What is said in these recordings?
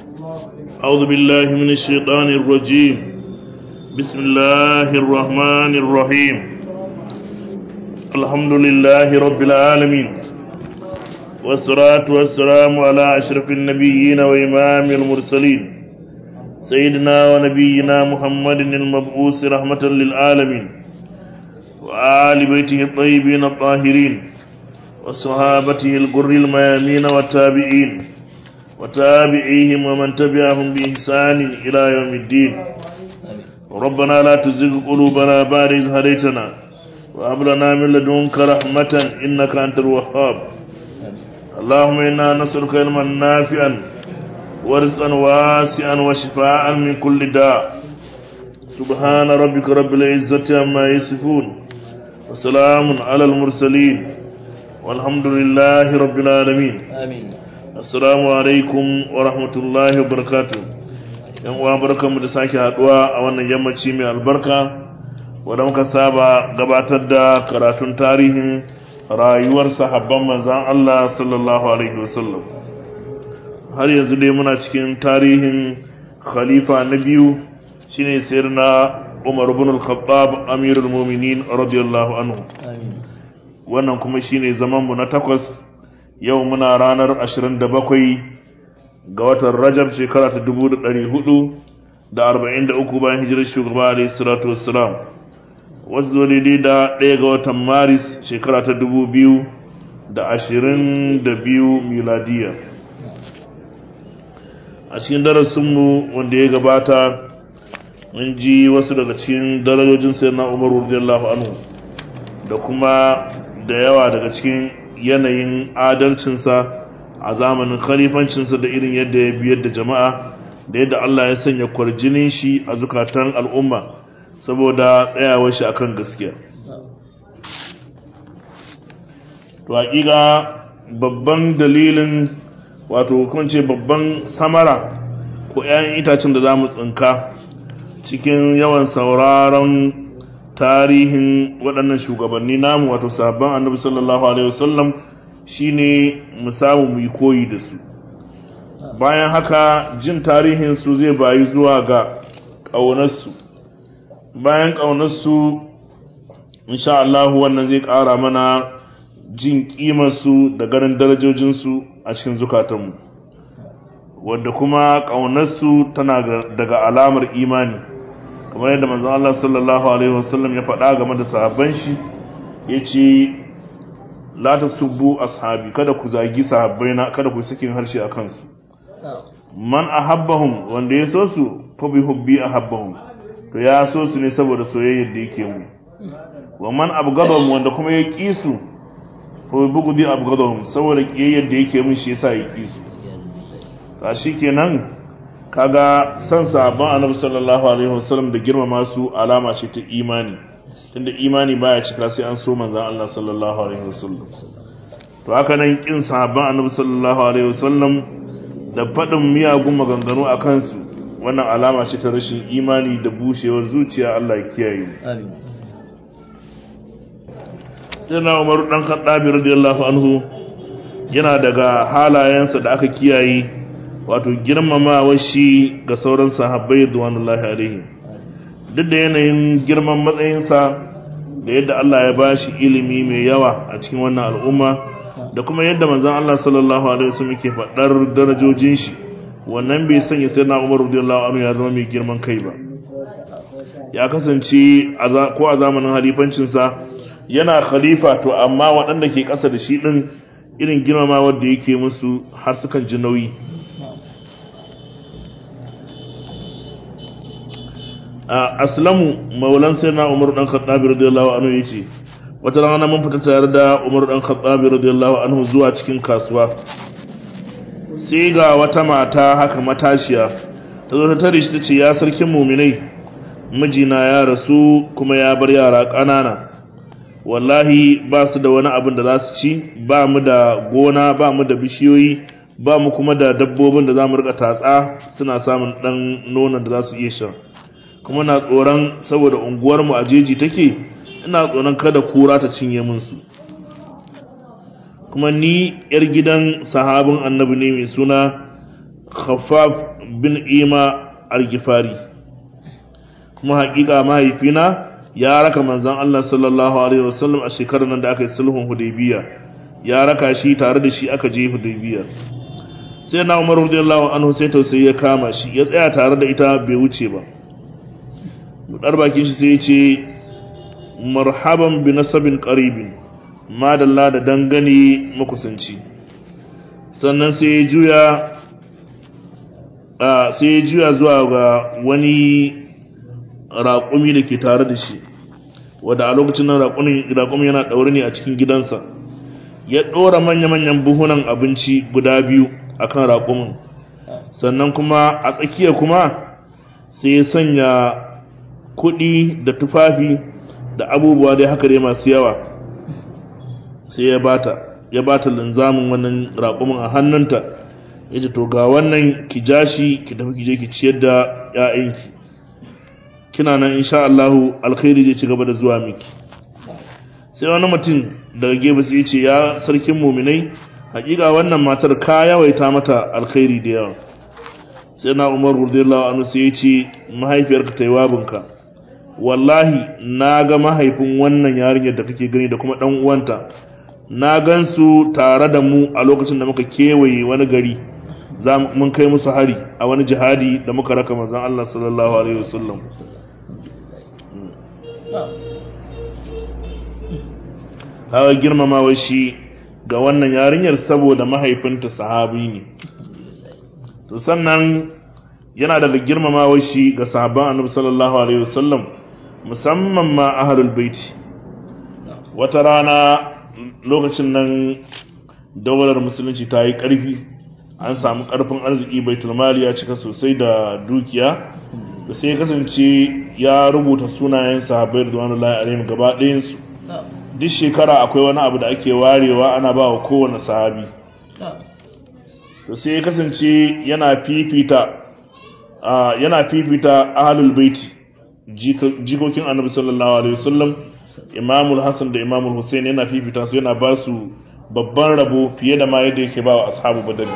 أعوذ بالله من الشيطان الرجيم بسم الله الرحمن الرحيم الحمد لله رب العالمين والصلاة والسلام على أشرف النبيين وإمام المرسلين سيدنا ونبينا محمد المبعوث رحمة للعالمين وآل بيته الطيبين الطاهرين وصحابته الغر الميامين والتابعين وتابعيهم ومن تبعهم بإحسان إلى يوم الدين ربنا لا تزغ قلوبنا بعد إذ هديتنا وهب لنا من لدنك رحمة إنك أنت الوهاب اللهم إنا نسألك علما نافعا ورزقا واسعا وشفاء من كل داء سبحان ربك رب العزة عما يصفون وسلام على المرسلين والحمد لله رب العالمين Amin. assalamu alaikum wa rahmatullahi wa barakatuh yan uwa barkanmu da sake haduwa a wannan yammaci mai albarka wanda muka saba gabatar da karatun tarihin rayuwar sahabban manzan Allah sallallahu alaihi wasallam har yanzu dai muna cikin tarihin khalifa na biyu shine sayyidina Umar ibn al-Khattab amirul mu'minin radiyallahu anhu Amin. wannan kuma shine zaman mu na takwas yau muna ranar 27 ga watan Rajab shekara ta 1443 bayan hijirar shugaba alayhi salatu wassalam wasu zo daidai da ɗaya ga watan Maris shekara ta 2022 miladiya a cikin darasinmu wanda ya gabata mun ji wasu daga cikin darajojin sayyidina Umar radiyallahu anhu da kuma da yawa daga cikin yanayin adalcinsa a zamanin khalifancinsa da irin yadda ya biyar da jama'a da yadda Allah ya sanya kwarjinin shi a zukatan al'umma saboda tsayawar shi akan gaskiya to hakika babban dalilin wato kun ce babban samara ko 'ya'yan itacen da za mu tsinka cikin yawan sauraron tarihin waɗannan shugabanni namu wato sahabban annabi sallallahu alaihi wasallam shine mu samu mu yi koyi da su bayan haka jin tarihin su zai bayi zuwa ga ƙaunarsu bayan ƙaunarsu insha Allah wannan zai ƙara mana jin ƙimarsu da ganin darajojinsu a cikin zukatanmu wadda kuma ƙaunarsu tana daga alamar imani kamar yadda manzon Allah sallallahu alaihi wasallam ya faɗa game da sahabban shi yace la tasubbu ashabi kada ku zagi sahabbaina kada ku sakin harshe a kansu man ahabbahum wanda ya so su fa bi hubbi ahabbahum to ya so su ne saboda soyayyar da yake mu wa man abghadahum wanda kuma ya ki su fa bi bughdi abghadahum saboda kiyayyar da yake mun shi yasa ya ki su kashi kenan kaga san sahabban annabi sallallahu alaihi wasallam da girmama su alama ce ta imani tunda imani baya cika sai an so manzon Allah sallallahu alaihi wasallam to haka nan kin sahabban annabi sallallahu alaihi wasallam da fadin miyagun maganganu a kansu wannan alama ce ta rashin imani da bushewar zuciya Allah ya kiyaye Amin. sai na Umar dan Khattab radiyallahu anhu yana daga halayensa da aka kiyaye wato girmamawa shi ga sauran sahabbai duwanullahi alaihi duk da yanayin girman matsayinsa da yadda Allah ya bashi ilimi mai yawa a cikin wannan al'umma da kuma yadda manzon Allah sallallahu alaihi wasallam yake faɗar darajojin shi wannan bai sanya sai na Umar radiyallahu anhu ya zama mai girman kai ba ya kasance ko a zamanin halifancinsa yana khalifa to amma waɗanda ke ƙasa da shi ɗin irin girmamawar da yake musu har sukan ji nauyi aslamu maulan sai na umaru dan khattabi radiyallahu anhu yace wata rana mun fita tare da umaru dan khattabi radiyallahu anhu zuwa cikin kasuwa sai ga wata mata haka matashiya ta zo ta tare shi tace ya sarkin muminai mijina ya rasu kuma ya bar yara ƙanana wallahi ba su da wani abin da za su ci ba mu da gona ba mu da bishiyoyi ba mu kuma da dabbobin da za mu rika tatsa suna samun ɗan nonon da za su iya sha kuma na tsoron saboda unguwarmu a jeji take ina tsoron kada kura ta cinye min su kuma ni yar gidan sahabin annabi ne mai suna khaffaf bin ima al-gifari kuma haƙiƙa mahaifina ya raka manzon Allah sallallahu alaihi wasallam a shekarar nan da aka yi sulhun hudaybiya ya raka shi tare da shi aka je hudaybiya sai na Umar radiyallahu anhu sai tausayi ya kama shi ya tsaya tare da ita bai wuce ba budar bakin shi sai ya ce marhaban bi nasabin qaribin madalla da dangane makusanci sannan sai ya juya sai ya juya zuwa ga wani raƙumi da ke tare da shi wadda a lokacin nan raƙumi yana ɗaure ne a cikin gidansa ya ɗora manya-manyan buhunan abinci guda biyu a kan raƙumin sannan kuma a tsakiya kuma sai ya sanya kuɗi da tufafi da abubuwa dai haka dai masu yawa sai ya bata ya bata linzamin wannan raƙumin a hannunta ya ce to ga wannan ki ja shi ki tafi ki je ki ciyar da 'ya'yanki kina nan insha Allahu alkhairi zai ci gaba da zuwa miki sai wani mutum daga gefe sai ce ya sarkin muminai hakika wannan matar ka yawaita mata alkhairi da yawa sai na Umar radiyallahu anhu sai ya ce mahaifiyarka ta yi wabinka wallahi na ga mahaifin wannan yarinyar da kake gani da kuma dan uwanta na gansu tare da mu a lokacin da muka kewaye wani gari za mun kai musu hari a wani jihadi da muka raka manzon Allah sallallahu alaihi wasallam kaga girmamawa shi ga wannan yarinyar saboda mahaifinta sahabi ne to sannan yana daga girmamawa shi ga sahabban annabi sallallahu alaihi wasallam musamman ma ahlul baiti wata rana lokacin nan daular musulunci ta yi ƙarfi an samu ƙarfin arziki baitul mali ya cika sosai da dukiya da sai kasance ya rubuta sunayen sahabbai da wani alaihim gaba ɗayansu duk shekara akwai wani abu da ake warewa ana ba wa kowane sahabi to sai ya kasance yana fifita yana fifita ahlul baiti jikokin annabi sallallahu alaihi wasallam imamul hassan da imamul hussein yana fifita su yana ba su babban rabo fiye da ma yadda yake ba wa ashabu badari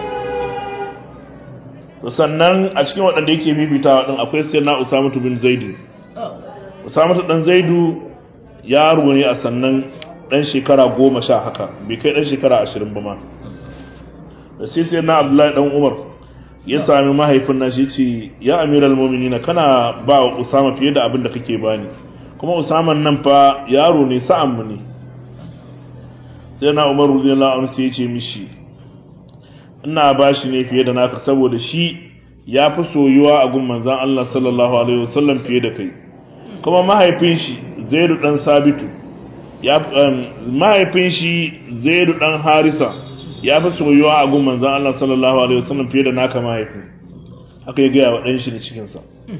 to sannan a cikin waɗanda yake fifitawa din akwai sai na usamatu bin zaidu usamatu dan zaidu yaro ne a sannan dan shekara goma sha haka bai kai dan shekara ashirin ba ma da sai sai na abdullahi dan umar ya sami mahaifin na shi ce ya amiral mu'minina kana ba wa usama fiye da abin da kake bani kuma usaman nan fa yaro ne sa'an mu ne sai na umar radiyallahu anhu sai ya ce mishi ina ba shi ne fiye da naka saboda shi ya fi soyuwa a gun manzan Allah sallallahu alaihi wasallam fiye da kai kuma mahaifin shi zaidu dan sabitu ya mahaifin shi zaidu dan harisa ya fi soyuwa a gun manzan Allah sallallahu alaihi wasallam fiye da naka mahaifin haka ya gaya wa ɗan shi da cikinsa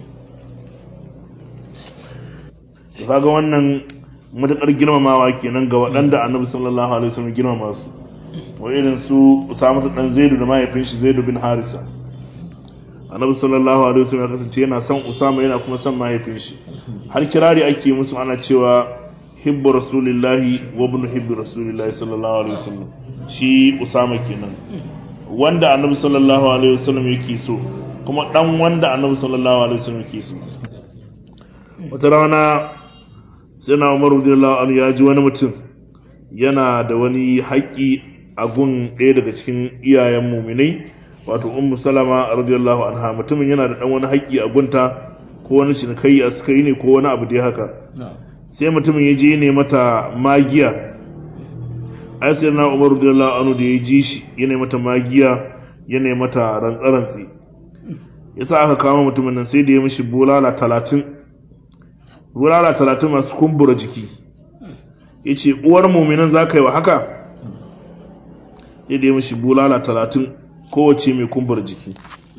kaga wannan matuƙar girmamawa kenan ga waɗanda annabi sallallahu alaihi wasallam girmama su wa irin su Usama dan Zaidu da mahaifin shi Zaidu bin Harisa annabi sallallahu alaihi wasallam ya kasance yana son Usama yana kuma son mahaifin shi har kirari ake musu ana cewa hibbu rasulillahi wa ibn hibbu rasulillahi sallallahu alaihi wasallam shi Usama kenan wanda annabi sallallahu alaihi wasallam yake so kuma dan wanda annabi sallallahu alaihi wasallam yake so wata rana sai na Umar radiyallahu anhu ya ji wani mutum yana da wani haƙƙi a gun ɗaya daga cikin iyayen muminai wato ummu salama radiyallahu anha mutumin yana da dan wani haƙƙi a gunta ko wani cinikai a suka yi ne ko wani abu dai haka sai mutumin ya je ne mata magiya ai sai na umar radiyallahu anhu da ya ji shi ya ne mata magiya ya ne mata rantsarantsi yasa aka kama mutumin nan sai da ya mishi bulala talatin bulala talatin masu kumbura jiki ya ce uwar muminan za ka yi wa haka ya da ya mishi bulala talatin kowace mai kumbura jiki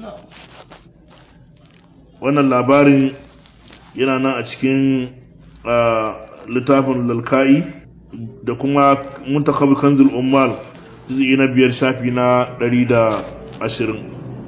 wannan labarin yana nan a cikin littafin lalka'i da kuma muntakab kanzul ummal juz'i na biyar shafi na ɗari da ashirin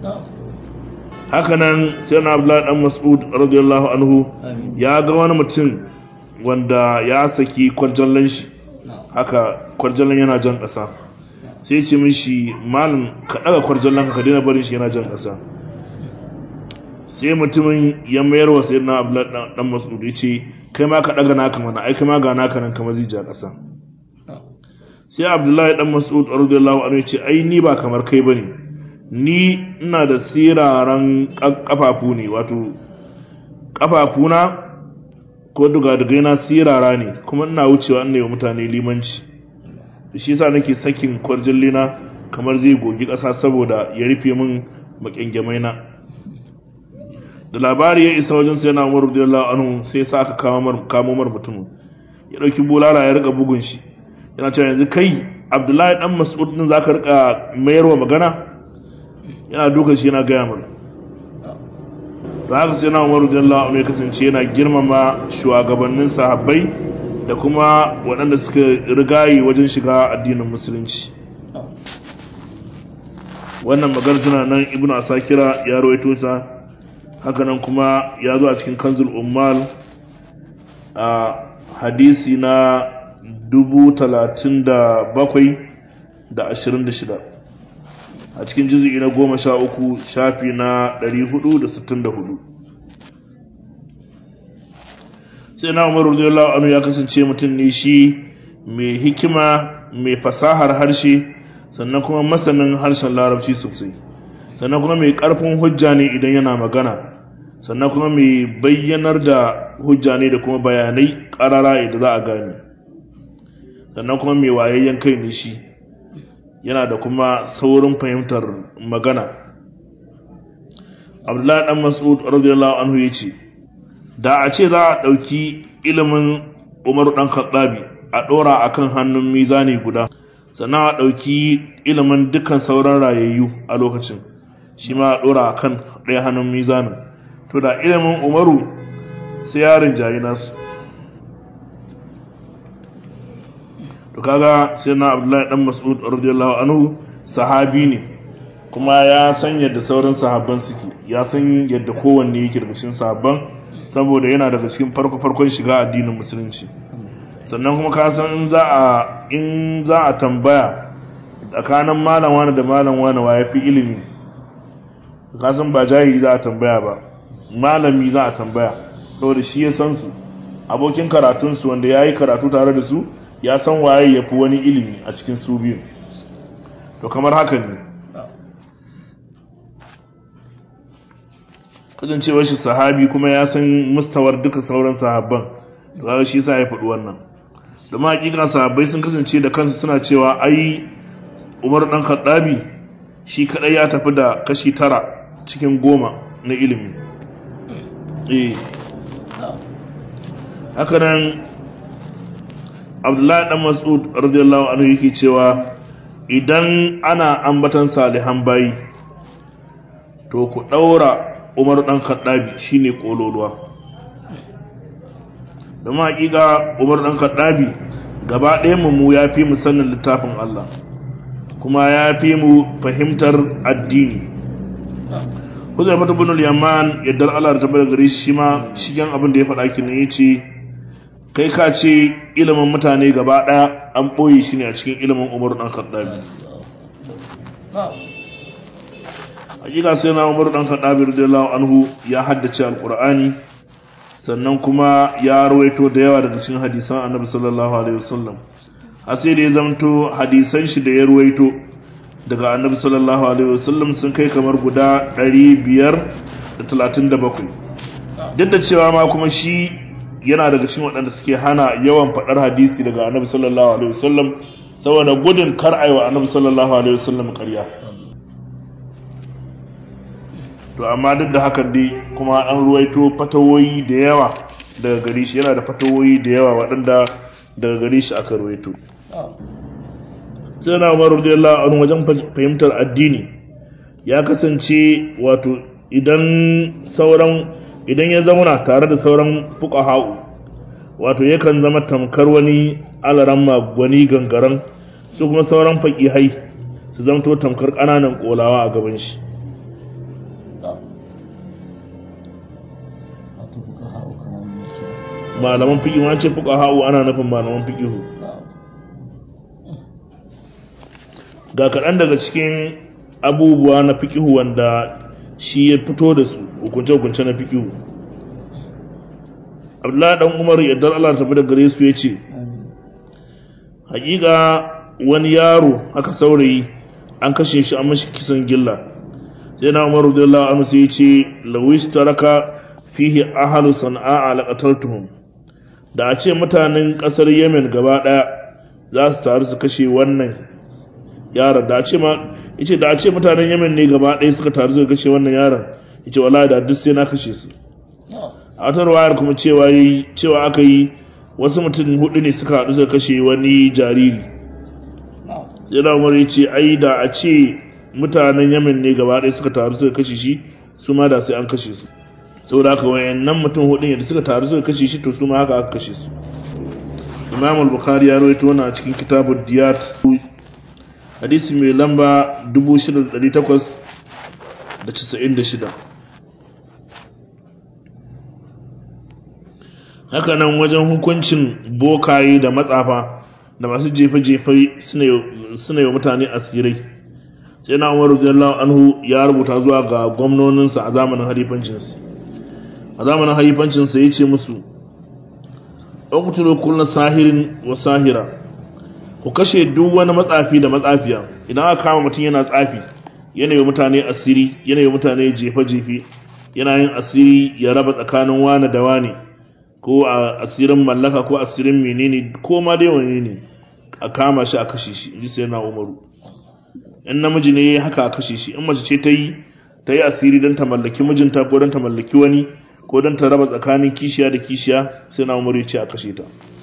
hakanan sai na abdullahi dan mas'ud radiyallahu anhu ya ga wani mutum wanda ya saki kwarjallan shi haka kwarjallan yana jan ƙasa sai ce mishi malam ka daga kwarjallanka ka daina barin shi yana jan ƙasa sai mutumin ya mayar wa sayyidina abdullahi dan mas'ud ya ce kai ma ka daga naka mana ai kai ma ga naka nan kamar zai ja ƙasa sai abdullahi dan mas'ud radiyallahu anhu ya ce ai ni ba kamar kai bane ni ina da siraran kafafu ne wato kafafuna ko dugadugai na sirara ne kuma ina wucewa ina yi mutane limanci da shi yasa nake sakin kwarjallina kamar zai gogi ƙasa saboda ya rufe min makyangyamai na da labari ya isa wajen sai na umar radiyallahu anhu sai sa aka kamo mar mutumin ya dauki bulala ya rika bugun shi yana cewa yanzu kai abdullahi dan mas'ud din zaka rika mayarwa magana yana dukan shi yana gaya mana da haka sai na umar radiyallahu anhu ya kasance yana girmama shugabannin sahabbai da kuma waɗanda suka rigayi wajen shiga addinin musulunci wannan magana tana nan ibnu asakira ya rawaito ta hakanan kuma ya zo a cikin kanzul ummal a hadisi na dubu talatin da bakwai da ashirin da shida a cikin jizu'i na goma sha uku shafi na ɗari hudu da sittin da hudu sai na umaru radiyallahu anhu ya kasance mutum ne shi mai hikima mai fasahar harshe sannan kuma masanin harshen larabci sosai sannan kuma mai ƙarfin hujja ne idan yana magana sannan kuma mai bayyanar da hujja ne da kuma bayanai ƙarara idan za a gane sannan kuma mai wayayyen kai ne shi yana da kuma saurin fahimtar magana abdullahi dan mas'ud radiyallahu anhu ya ce da a ce za a ɗauki ilimin umaru ɗan khattabi a ɗora a kan hannun mizani guda sannan a ɗauki ilimin dukkan sauran rayayyu a lokacin shi ma a ɗora a kan ɗaya hannun mizanin to da ilimin umaru sai yarin jayi nasu to kaga sai na abdullahi dan mas'ud radiyallahu anhu sahabi ne kuma ya san yadda sauran sahabban suke ya san yadda kowanne yake daga cikin sahabban saboda yana daga cikin farko farkon shiga addinin musulunci sannan kuma ka san in za a in za a tambaya tsakanin malam wani da malam wani wa yafi ilimi ka san ba jahili za a tambaya ba malami za a tambaya saboda shi ya san su abokin karatunsu wanda ya yi karatu tare da su ya san waye ya fi wani ilimi a cikin su biyu to kamar haka ne kasancewar shi sahabi kuma ya san mustawar duka sauran sahabban to kaga shi yasa ya faɗi wannan domin hakika sahabbai sun kasance da kansu suna cewa ai Umar dan Khattabi shi kadai ya tafi da kashi tara cikin goma na ilimi eh haka nan Abdullahi dan Mas'ud radiyallahu anhu yake cewa idan ana ambatan salihan bayi to ku daura Umar dan Khattabi shine kololuwa da hakika Umar dan Khattabi gaba ɗayan mu ya fi mu sanin littafin Allah kuma ya fi mu fahimtar addini Huzaifa ibn al-Yaman yadda Allah ta bar gare shi ma shigen abin da ya faɗa kin yace kai ka ce ilimin mutane gaba ɗaya an ɓoye shi ne a cikin ilimin Umar dan Khattabi hakika sai na Umar dan Khattabi radiyallahu anhu ya haddace alqur'ani sannan kuma ya rawaito da yawa daga cikin hadisan Annabi sallallahu alaihi wasallam har sai da ya zamto hadisan shi da ya rawaito daga Annabi sallallahu alaihi wasallam sun kai kamar guda 537 duk da cewa ma kuma shi yana daga cikin waɗanda suke hana yawan faɗar hadisi daga Annabi sallallahu alaihi wasallam saboda gudun kar aiwa Annabi sallallahu alaihi wasallam ƙarya to amma duk da haka dai kuma an ruwaito fatawoyi da yawa daga gare shi yana da fatawoyi da yawa waɗanda daga gare shi aka ruwaito sai na umar radiyallahu anhu wajen fahimtar addini ya kasance wato idan sauran idan ya zauna tare da sauran fuqaha'u wato yakan zama tamkar wani alaramma gwani gangaren su kuma sauran faƙihai su zamto tamkar ƙananan ƙolawa a gaban shi malaman fiƙi ma ce fuka ha'u ana nufin malaman fiƙihu ga kaɗan daga cikin abubuwa na fikihu wanda shi ya fito da su hukunce-hukunce na fikihu abdullahi dan umar yardar allah tafi da gare su ya ce hakika wani yaro haka saurayi an kashe shi an mashi kisan gilla sai na umar radiyallahu anhu sai ya ce lawis taraka fihi ahlu sana'a laqataltuhum da a ce mutanen kasar yemen gaba daya za su taru su kashe wannan yaron da a ce ma yace da a ce mutanen yemen ne gaba daya suka taru suka kashe wannan yaron yace wallahi da duk sai na kashe su a wata wayar kuma cewa cewa aka yi wasu mutum hudu ne suka haɗu suka kashe wani jariri yana umar ya ce ai da a ce mutanen yamin ne gaba ɗaya suka taru suka kashe shi su ma da sai an kashe su saboda haka wayannan mutum hudun yadda suka taru suka kashe shi to su ma haka aka kashe su imam al-bukhari ya rawaito wannan a cikin kitabud diyat hadisi mai lamba 6896 haka nan wajen hukuncin bokaye da matsafa da masu jefe-jefe suna yi wa mutane asirai sai na umar radiyallahu anhu ya rubuta zuwa ga gwamnoninsa a zamanin halifancinsa a zamanin halifancinsa ya ce musu ɗaukuturo kullum sahirin wa sahira ku kashe duk wani matsafi da matsafiya idan aka kama mutum yana tsafi yana yi mutane asiri yana yi mutane jefe-jefe yana yin asiri ya raba tsakanin wane da wane ko a asirin mallaka ko asirin menene ko ma dai wani ne a kama shi a kashe shi inji sai na umaru in namiji ne haka a kashe shi in mace ce ta yi ta yi asiri don ta mallaki mijinta ko don ta mallaki wani ko don ta raba tsakanin kishiya da kishiya sai na umaru ya ce a kashe ta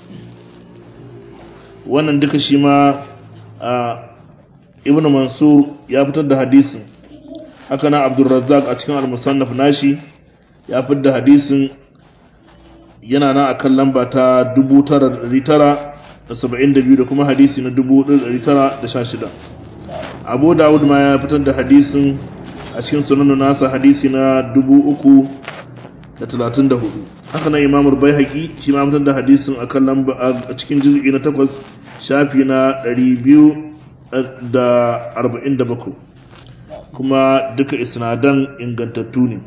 wannan duka shi ma a ibn mansur ya fitar da hadisin haka na abdulrazzaq a cikin al-musannaf nashi ya fitar da hadisin yana nan akan lamba ta 9972 da kuma hadisi na 1916 abu dawud ma ya fitar da hadisin a cikin sunan nasa hadisi na 334 haka nan imamul baihaqi shi ma fitar da hadisin akan lamba a cikin juz'i na 8 shafi na 247 kuma duka isnadan ingantattu ne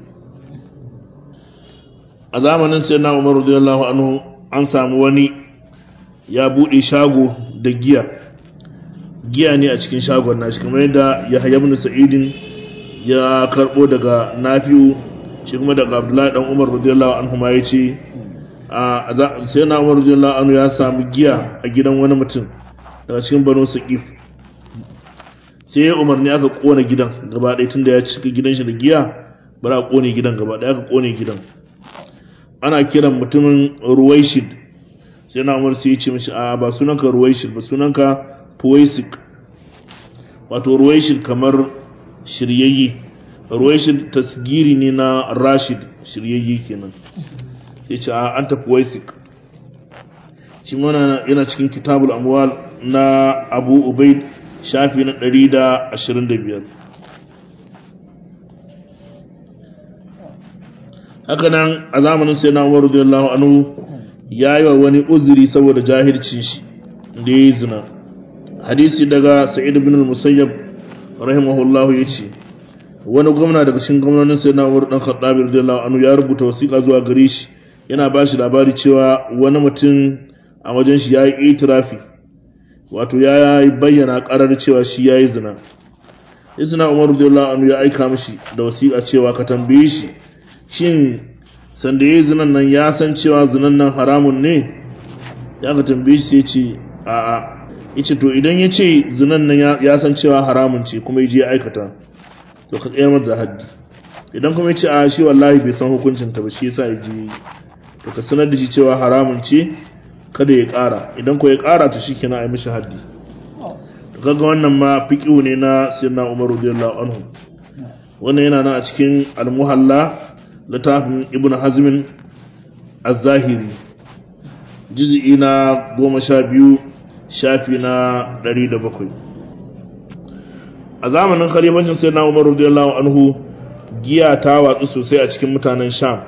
a zamanin sai na umaru radiyallahu anhu an samu wani ya bude shago da giya giya ne a cikin shagon nashi kamar yadda ya haya ibn sa'idin ya karbo daga nafi'u shi kuma daga abdullahi dan umar radiyallahu anhu ma yace a sai na umar radiyallahu anhu ya samu giya a gidan wani mutum daga cikin banu saqif sai ya umarni aka kona gidan gaba ɗaya tunda ya cika gidan shi da giya bari a kone gidan gaba ɗaya aka kone gidan ana kiran mutumin ruwaishid sai na umar sai ya ce mashi a ba sunanka ruwaishid ba sunanka puwaisik wato ruwaishid kamar shiryayye ruwaishid tasgiri ne na rashid shiryayye kenan sai ce a anta puwaisik shi mana yana cikin kitabul amwal na abu ubaid shafi na 125 haka nan a zamanin sai na umar radiyallahu anhu ya yi wa wani uzuri saboda jahilcin shi da ya yi zina hadisi daga sa'id bin musayyab rahimahullahu ya ce wani gwamna daga cikin gwamnonin sai na umar dan khattabi radiyallahu anhu ya rubuta wasiƙa zuwa gare shi yana ba shi labari cewa wani mutum a wajen shi ya yi itirafi wato ya bayyana karar cewa shi ya yi zina isna umar radiyallahu anhu ya aika mishi da wasiƙa cewa ka tambaye shi shin sanda ya yi zinan nan ya san cewa zinan nan haramun ne ya ka tambaye shi sai ce a'a yace to idan ya ce zinan nan ya san cewa haramun ce kuma ya je ya aikata to ka tsayar da haddi idan kuma ya ce a shi wallahi bai san hukuncin ta ba shi yasa ya je to ka sanar da shi cewa haramun ce kada ya ƙara idan ko ya ƙara to shikenan ai mishi haddi to kaga wannan ma fiqhu ne na sayyidina Umar radiyallahu anhu wannan yana nan a cikin al-muhalla littafin ibn hazmin az-zahiri juz'i na goma sha biyu shafi na ɗari da bakwai a zamanin khalifancin sai na umar radiyallahu anhu giya ta watsu sosai a cikin mutanen sham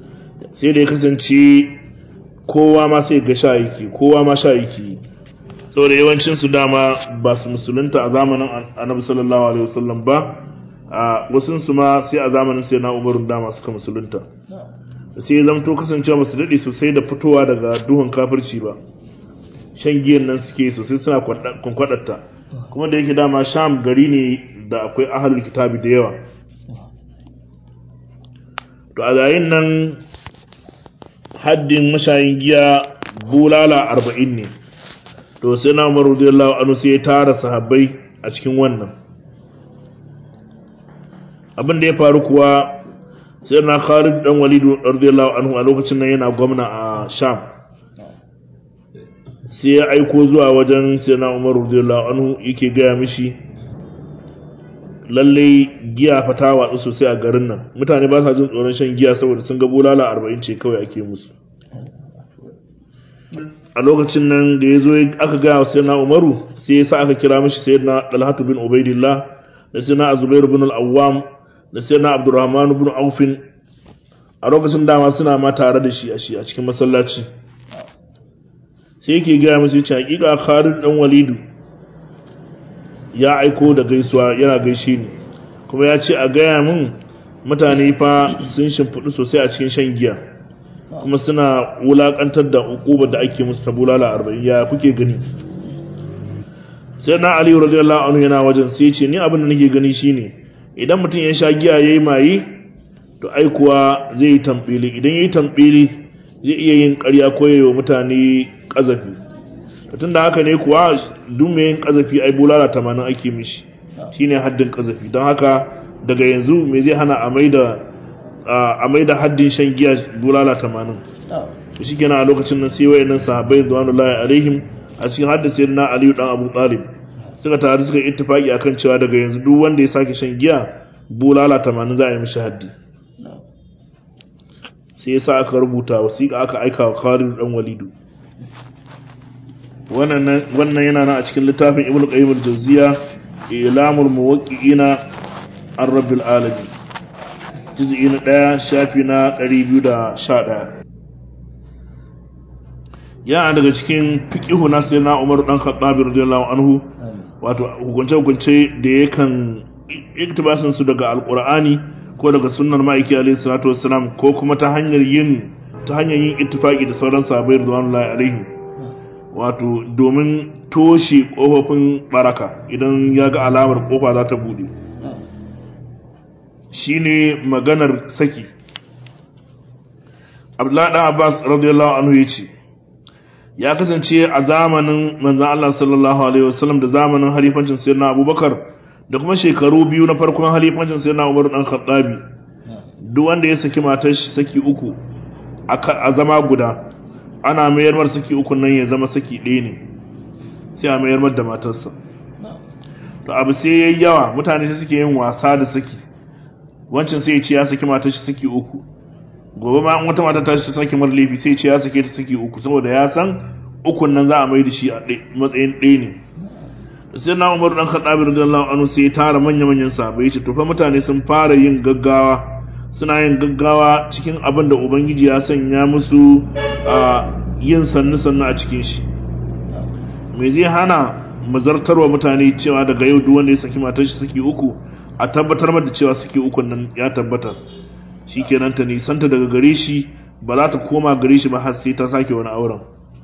sai da ya kasance kowa ma sai ga sha yake kowa ma sha yake saboda yawancin su dama ba su musulunta a zamanin annabi sallallahu alaihi wasallam ba a wasun su ma sai a zamanin sai na umarun dama suka musulunta sai ya zamto kasancewa ba su daɗe sosai da fitowa daga duhun kafirci ba shan giyan nan suke sosai suna kwankwaɗarta kuma da yake dama sham gari ne da akwai ahalul kitabi da yawa to a yayin nan haddin mashayin giya bulala arba'in ne to sai na umar radiyallahu anhu sai ya tara sahabbai a cikin wannan abin da ya faru kuwa sai na Khalid dan Walid radiyallahu anhu a lokacin nan yana gwamna a Sham sai ya aiko zuwa wajen sai na Umar radiyallahu anhu yake gaya mishi lalle giya fa ta watsu sosai a garin nan mutane ba sa jin tsoron shan giya saboda sun ga bulala 40 ce kawai ake musu a lokacin nan da ya zo aka gaya wa sayyidina Umaru sai ya sa aka kira mishi sayyidina Talhatu bin Ubaidillah da sayyidina Zubair bin al-Awwam da sayyidina Abdurrahman bin Auf a lokacin dama suna ma tare da shi a shi a cikin masallaci sai yake gaya musu yace hakika Khalid dan Walidu ya aiko da gaisuwa yana gaishe ni kuma ya ce a gaya min mutane fa sun shimfiɗu sosai a cikin shan giya kuma suna wulakantar da hukubar da ake musu ta bulala arba'in ya kuke gani sai na ali radiyallahu anhu yana wajen sai ya ce ni abin da nake gani shine idan mutum ya sha giya yayi mayi to ai kuwa zai yi tambili idan yayi tambili zai iya yin ƙarya ko yayi wa mutane kazafi tun da haka ne kuwa duk mai yin kazafi ai bulala tamanin ake mishi shine haddin kazafi don haka daga yanzu me zai hana a maida a maida haddin shan giya bulala tamanin to shi kenan a lokacin nan sai wayannan sahabbai radiyallahu alaihim a cikin haddin sayyidina aliyu dan abu talib suka taru suka ittifaki akan cewa daga yanzu duk wanda ya sake shan giya bulala tamanin za a yi mishi haddi sai yasa aka rubuta wasiƙa aka aika wa Khalid dan Walidu wannan yana nan a cikin littafin Ibn Qayyim al-Jawziya Ilamul Muwaqqi'ina Ar-Rabbil Alamin juz'i na 1 shafi na 211 yana daga cikin fiqihu na sayyidina Umar dan Khattab radiyallahu anhu wato hukunce hukunce da yakan iktibasin su daga alqur'ani ko daga sunnar ma'aiki alaihi salatu wassalam ko kuma ta hanyar yin ta hanyar yin ittifaki da sauran sahabbai radiyallahu alaihim wato domin toshe kofofin baraka idan ya ga alamar kofa za ta bude shine maganar saki Abdullahi dan Abbas radiyallahu anhu yace ya kasance a zamanin manzon Allah sallallahu alaihi wasallam da zamanin halifancin sayyidina Abubakar da kuma shekaru biyu na farkon halifancin sayyidina Umar dan Khattabi duk wanda ya saki matar shi saki uku a zama guda ana mayar mar saki uku nan ya zama saki ɗaya ne sai a mayar mar da matarsa to abu sai yayi yawa mutane sai suke yin wasa da saki wancan sai ya ce ya saki matar shi saki uku gobe ma wata mata ta shi saki mar laifi sai ya ce ya sake ta saki uku saboda ya san ukun nan za a mai da shi a matsayin ɗaya ne sai na umaru dan khattabi radiyallahu anhu sai ya tara manya manyan sahabbai ya ce to fa mutane sun fara yin gaggawa suna yin gaggawa cikin abin da ubangiji ya sanya musu a yin sannu sannu a cikin shi me zai hana mazartarwa mutane cewa daga yau duk wanda ya saki matar shi saki uku a tabbatar da cewa saki uku nan ya tabbata shikenan ta nisanta daga gare shi ba za ta koma gare shi ba har sai ta sake wani auren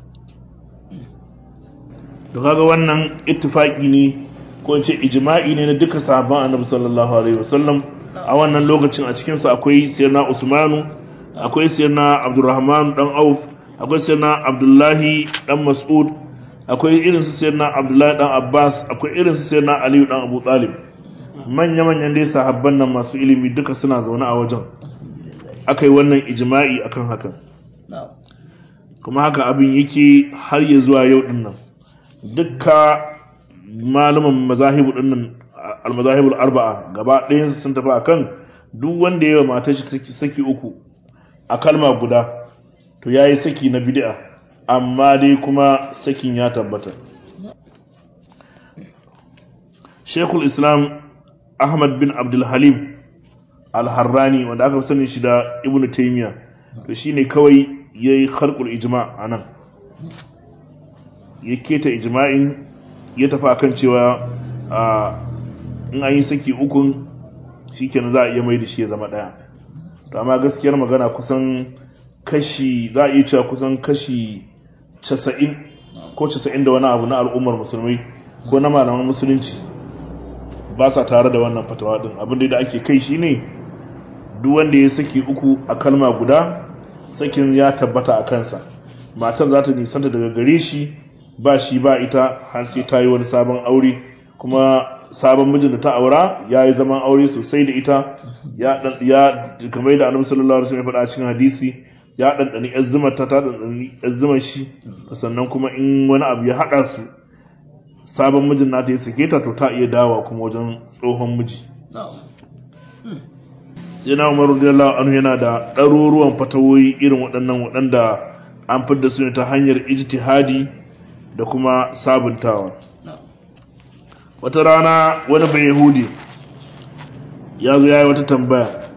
da kaga wannan ittifaki ne ko in ce ijma'i ne na duka sahabban annabi sallallahu alaihi wasallam a wannan lokacin a cikin sa akwai sayyidina Usmanu akwai sayyidina Abdurrahman dan Auf akwai sayyidina Abdullahi dan Mas'ud akwai irin su sayyidina Abdullahi dan Abbas akwai irin su sayyidina Ali dan Abu Talib manya manyan dai sahabban nan masu ilimi duka suna zaune a wajen akai wannan ijma'i akan hakan kuma haka abin yake har ya zuwa yau din nan dukka malaman mazahibu din nan almazahibul arba'a gaba ɗayan sun tafi akan duk wanda yawa matar shi saki uku a kalma guda to yayi saki na bid'a amma dai kuma sakin ya tabbata Sheikhul Islam Ahmad bin Abdul Halim Al-Harrani wanda aka sani shi da Ibn Taymiyyah to shine kawai yayi kharqul ijma' anan ya keta ijma'in ya tafi akan cewa in an yi saki ukun shikenan za a iya mai da shi ya zama ɗaya to amma gaskiyar magana kusan kashi za a iya cewa kusan kashi casa'in ko casa'in da wani abu na al'ummar musulmai ko na malaman musulunci ba sa tare da wannan fatawa din abin da ake kai shine duk wanda ya saki uku a kalma guda sakin ya tabbata a kansa matan za ta nisanta daga gare shi ba shi ba ita har sai ta yi wani sabon aure kuma sabon mijin da ta aura ya yi zaman aure sosai da ita ya kamar da annabi sallallahu alaihi wasallam ya faɗa cikin hadisi ya ɗanɗani ‘yan zumar ta ta ɗanɗani ‘yan zumar shi sannan kuma in wani abu ya haɗa su sabon mijin nata ya sake ta to ta iya dawa kuma wajen tsohon miji sai na umar radiyallahu anhu yana da ɗaruruwan fatawoyi irin waɗannan waɗanda an fidda su ne ta hanyar ijtihadi da kuma sabuntawa wata rana wani bai yahudi ya zo ya yi wata tambaya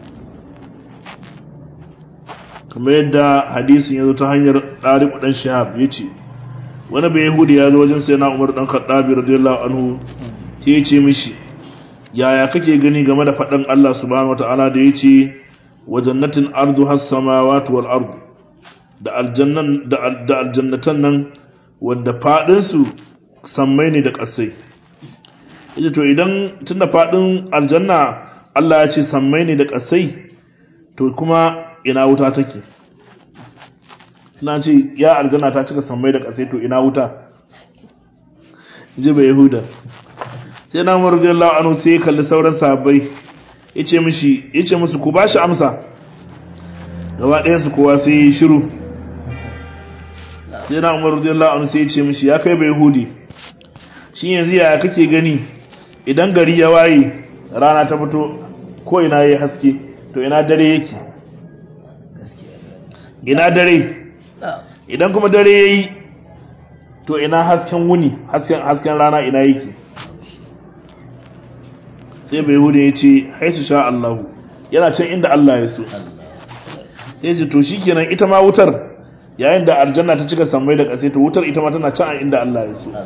kamar yadda hadisin ya zo ta hanyar ɗariƙu ɗan shahab ya ce wani bai yahudi ya zo wajen sai na umar ɗan khattabi radiyallahu anhu ya ce mishi yaya kake gani game da faɗin Allah subhanahu wata'ala da ya ce wa jannatin ardu has samawati wal ardu da aljannan da aljannatan nan wanda faɗin su sammai ne da ƙasai yace to idan tunda faɗin aljanna Allah ya ce sammai ne da ƙasai to kuma ina wuta take na ce ya aljanna ta cika sammai da ƙasai to ina wuta ji bai yahuda sai na umar radiyallahu anhu sai ya kalli sauran sahabbai yace mishi yace musu ku bashi amsa gaba ɗayan su kowa sai yi shiru sai na umar radiyallahu anhu sai yace mishi ya kai bai yahudi shi yanzu yaya kake gani idan gari ya waye rana ta fito ko ina yayi haske to ina dare yake ina dare idan kuma dare yayi to ina hasken wuni hasken hasken rana ina yake sai bai hudu ya ce haisu sha Allahu yana can inda Allah ya so sai ce to shikenan ita ma wutar yayin da aljanna ta cika sammai da ƙasa to wutar ita ma tana can inda Allah ya so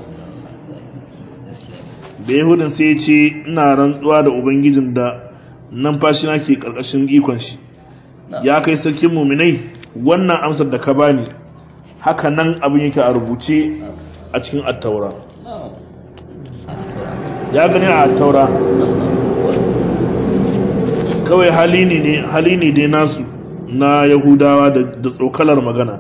bai hudun sai ya ce ina rantsuwa da ubangijin da numfashi na ke ƙarƙashin ikon shi ya kai sarkin muminai wannan amsar da ka bani haka nan abin yake a rubuce a cikin attaura ya gani a attaura kawai hali ne hali ne dai nasu na yahudawa da tsokalar magana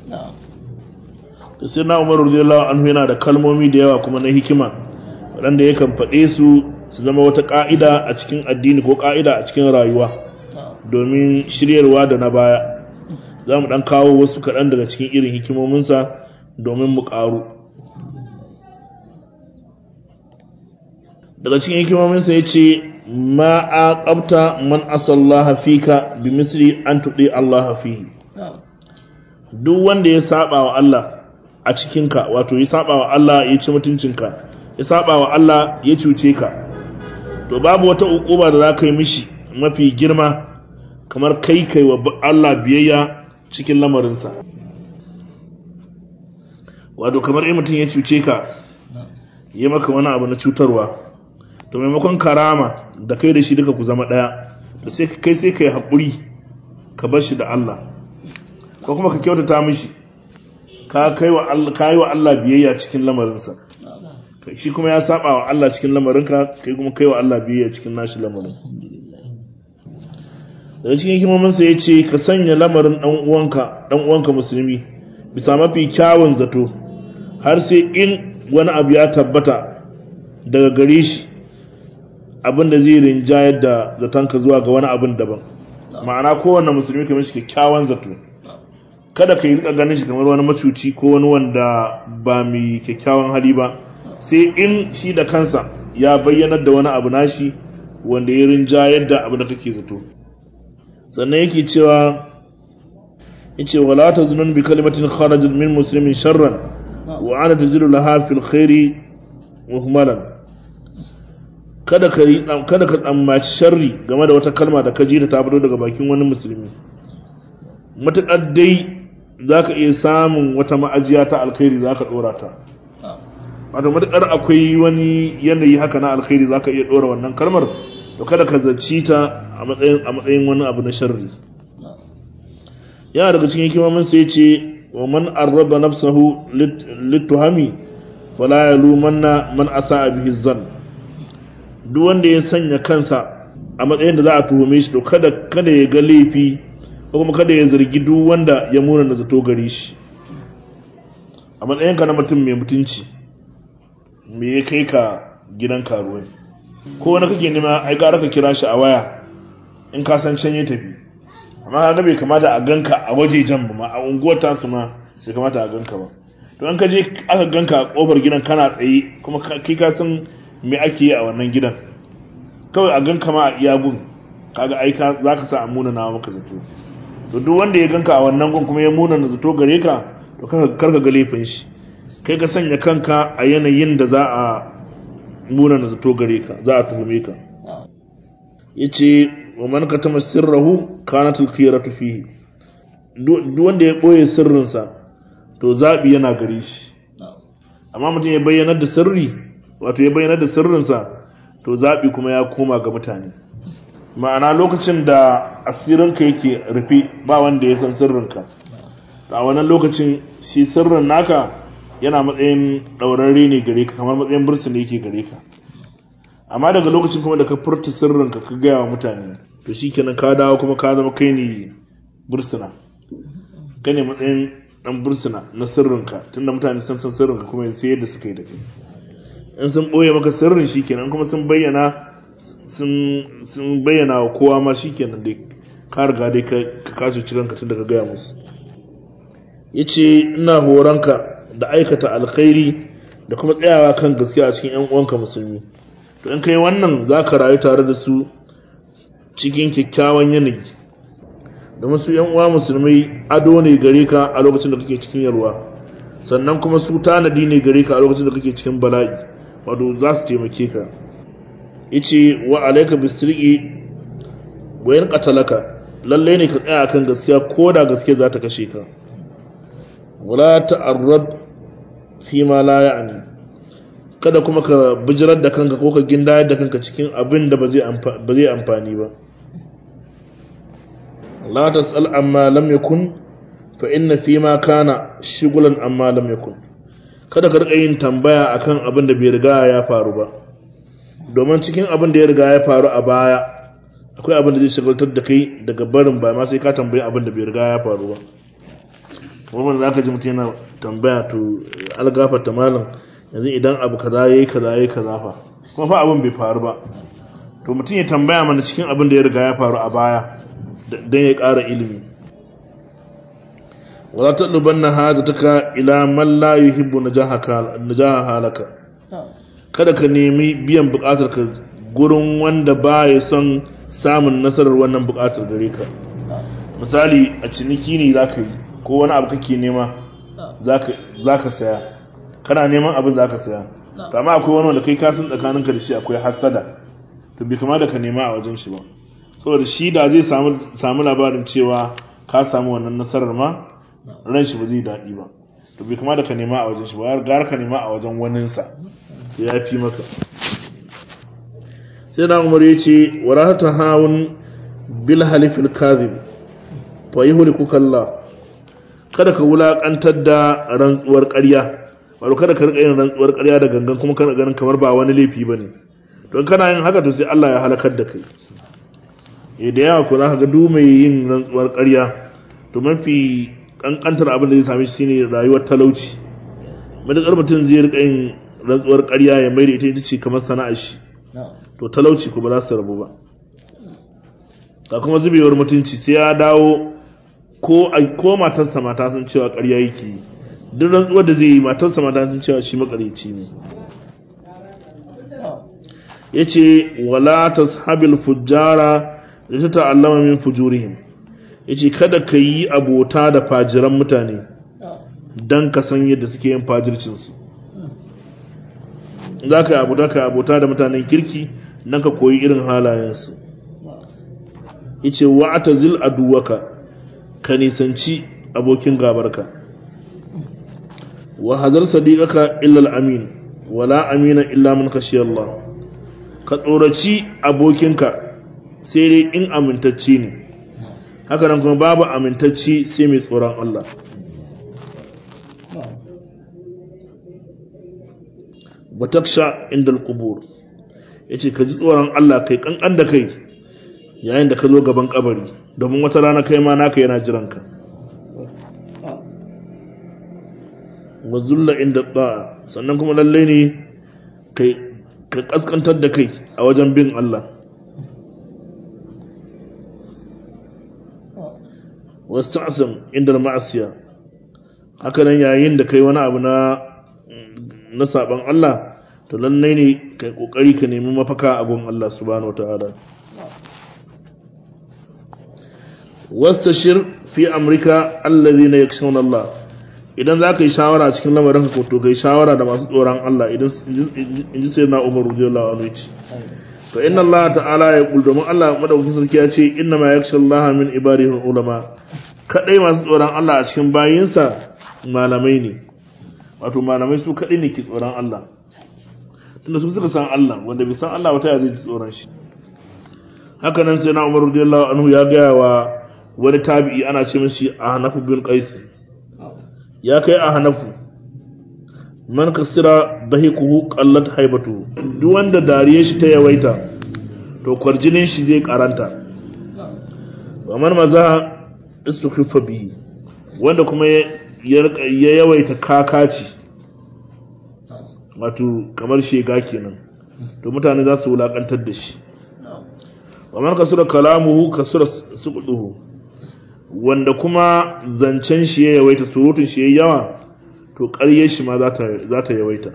sai na umaru radiyallahu anhu yana da kalmomi da yawa kuma na hikima waɗanda yakan faɗe su su zama wata ƙa'ida a cikin addini ko ƙa'ida a cikin rayuwa domin shiryarwa da na baya za mu ɗan kawo wasu kaɗan daga cikin irin hikimominsa domin mu ƙaru daga cikin hikimominsa ya ce ma a ƙabta man asallaha fika bi misri an tuɗe Allah fihi duk wanda ya saba wa Allah a cikinka wato ya saba wa Allah ya ci mutuncinka ya saba wa Allah ya cuce ka to babu wata ukuba da za ka yi mishi mafi girma kamar kai kai wa Allah biyayya cikin lamarinsa wato kamar in mutum ya cuce ka ya maka wani abu na cutarwa to maimakon karama da kai da shi duka ku zama ɗaya to sai kai sai ka yi haƙuri ka bar shi da Allah ko kuma ka kyautata mishi ka yi wa Allah biyayya cikin lamarinsa shi kuma ya saba wa Allah cikin lamarinka kai kuma kai wa Allah biyayya cikin nashi lamarin daga cikin hikimominsa ya ce ka sanya lamarin ɗan uwanka ɗan uwanka musulmi bisa mafi kyawun zato har sai in wani abu ya tabbata daga gare shi abin da zai rinjayar da zatonka zuwa ga wani abin daban ma'ana kowanne musulmi kamar shi kyakkyawan zato kada ka yi rika ganin shi kamar wani macuci ko wani wanda ba mai kyakkyawan hali ba sai in shi da kansa ya bayyanar da wani abu nashi wanda ya rinjayar da abin da kake zato sannan yake cewa yace wala tazunun bi kalimatin kharajat min muslimin sharran wa ana tajidu laha fil khairi muhmalan kada ka kada ka tsammaci sharri game da wata kalma da ka ji da ta fito daga bakin wani musulmi matuƙar dai zaka iya samun wata ma'ajiya ta alkhairi zaka dora ta wato matukar akwai wani yanayi haka na alkhairi zaka iya dora wannan kalmar to kada ka zaci ta a matsayin a matsayin wani abu na sharri yana daga cikin hikimomin sai ce wa man arraba nafsahu lituhami fala yalumanna man asa bihi zan duk wanda ya sanya kansa a matsayin da za a tuhume shi to kada kada ya ga laifi ko kuma kada ya zargi duk wanda ya muna da zato gare shi a matsayinka na mutum mai mutunci me ya kai ka gidan karuwai ko wani kake nema ai gara ka kira shi a waya in ka san can ya tafi amma ka bai kamata a ganka a waje jan ba ma a unguwar tasu ma bai kamata a ganka ba to an ka je aka ganka a kofar gidan kana tsaye kuma kai ka san me ake yi a wannan gidan kawai a ganka ma a iya gun kaga ai za ka sa a muna na maka zato to duk wanda ya ganka a wannan gun kuma ya muna na zato gare ka to kar ka ga laifin shi kai ka sanya kanka a yanayin da za a muna na zato gare ka za a tuhume ka yace wa man katama sirrahu kanat al-khiyaratu fihi duk wanda ya boye sirrinsa to zabi yana gare shi amma mutum ya bayyana da sirri wato ya bayyana da sirrinsa to zabi kuma ya koma ga mutane ma'ana lokacin da asirinka yake rufe ba wanda ya san sirrinka a wannan lokacin shi sirrin naka yana matsayin ɗaurarre ne gare ka kamar matsayin bursu ne yake gare ka amma daga lokacin kuma da ka furta sirrinka ka gaya wa mutane to shi kenan ka dawo kuma ka zama kai ne bursuna kai ne matsayin ɗan bursuna na sirrinka tunda mutane sun san sirrinka kuma sai yadda suka yi da kai in sun ɓoye maka sirrin shi kenan kuma sun bayyana sun bayyana wa kowa ma shi kenan dai ka riga dai ka kace cikanka tun da ka gaya musu ya ce ina horonka da aikata alkhairi da kuma tsayawa kan gaskiya a cikin 'yan uwanka musulmi to in kai wannan za ka rayu tare da su cikin kyakkyawan yanayi domin su 'yan uwa musulmai ado ne gare ka a lokacin da kake cikin yalwa sannan kuma su tanadi ne gare ka a lokacin da kake cikin bala'i wato za su taimake ka yace wa alayka bisriqi wa in qatalaka lalle ne ka tsaya akan gaskiya ko da gaskiya za ta kashe ka wala ta'arrad fi ma la ya'ni kada kuma ka bijirar da kanka ko ka gindayar da kanka cikin abin da ba zai amfani ba la tas'al amma lam yakun fa inna fi ma kana shigulan amma lam yakun kada ka rika yin tambaya akan abin da bai riga ya faru ba domin cikin abin da ya riga ya faru a baya akwai abin da zai shagaltar da kai daga barin ba ma sai ka tambayi abin da bai riga ya faru ba wannan za ka ji mutum yana tambaya to algafar ta malam yanzu idan abu kaza yayi kaza yayi kaza fa kuma fa abin bai faru ba to mutum ya tambaya mana cikin abin da ya riga ya faru a baya dan ya ƙara ilimi wala tadlubanna hajataka ila man la yuhibbu najahaka najaha halaka kada ka nemi biyan bukatar ka gurin wanda ba ya son samun nasarar wannan bukatar gare ka misali a ciniki ne za ka yi ko wani abu kake nema za ka saya kana neman abin za ka saya to amma akwai wani wanda kai kasan tsakaninka da shi akwai hasada to bai kama da ka nema a wajen shi ba saboda shi da zai samu labarin cewa ka samu wannan nasarar ma ran shi ba zai daɗi ba to bai kama da ka nema a wajen shi ba gara ka nema a wajen waninsa ya fi maka sai na umar ya ce warata hawun bil halifil kazib fa yuhlikuka Allah kada ka wulakantar da rantsuwar ƙarya wato kada ka rika yin rantsuwar ƙarya da gangan kuma kana ganin kamar ba wani laifi bane don kana yin haka to sai Allah ya halakar da kai eh da yawa ko za ka ga duk mai yin rantsuwar ƙarya to mafi kankantar abin da zai same shi shine rayuwar talauci madakar mutum zai rika yin rantsuwar ƙarya ya mai da ita ita ce kamar sana'ar shi to talauci ko ba za su rabu ba ga kuma zubewar mutunci sai ya dawo ko ko matarsa mata sun cewa ƙarya yake yi duk rantsuwar da zai yi matarsa mata sun cewa shi makareci ne yace wala tashabil fujjara da ta ta'allama min fujurihim yace kada ka yi abota da fajiran mutane dan ka san yadda suke yin fajircin su za ka yi abota ka abota da mutanen kirki dan ka koyi irin halayensu yace wa'tazil aduwaka ka nisanci abokin gabarka wa hazar sadiqaka illa al-amin wala amina illa man khashiya Allah ka tsoraci abokinka sai dai in amintacce ne haka nan kuma babu amintacce sai mai tsoron Allah wataksha inda al-qubur yace ka ji tsoron Allah kai kankan da kai yayin da ka zo gaban kabari domin wata rana kai ma naka yana jiranka wa zulla inda da'a sannan kuma lalle ne kai ka kaskantar da kai a wajen bin Allah wasu asam inda ma'asiya haka nan yayin da kai wani abu na na saban Allah to lallai ne kai kokari ka nemi mafaka a gun Allah subhanahu wataala wastashir fi amrika alladhina yakshawna Allah idan za ka yi shawara cikin lamarin ka to kai shawara da masu tsoron Allah idan in ji sai na Umar radiyallahu anhu ce to inna Allah ta'ala ya kul domin Allah madaukakin sarki ya ce inna ma yakhsha Allah min ibadihi ulama kadai masu tsoron Allah a cikin bayinsa malamai ne wato malamai su kadai ne ke tsoron Allah tunda su suka san Allah wanda bai san Allah wata ya zai ji tsoron shi haka nan sai na Umar radiyallahu anhu ya gaya wa wani tabi'i ana ce mishi Ahnafu bin Qais ya kai Ahnafu man kasira dahikuhu qallat haibatu duk wanda dariyar shi ta yawaita to kwarjinin shi zai karanta wa man maza istukhifa bihi wanda kuma ya yawaita kakaci wato kamar shega kenan to mutane za su wulakantar da shi wa man kasura kalamuhu kasura suquduhu wanda kuma zancen shi ya yawaita surutun shi ya yawa to ƙaryar shi ma za ta yawaita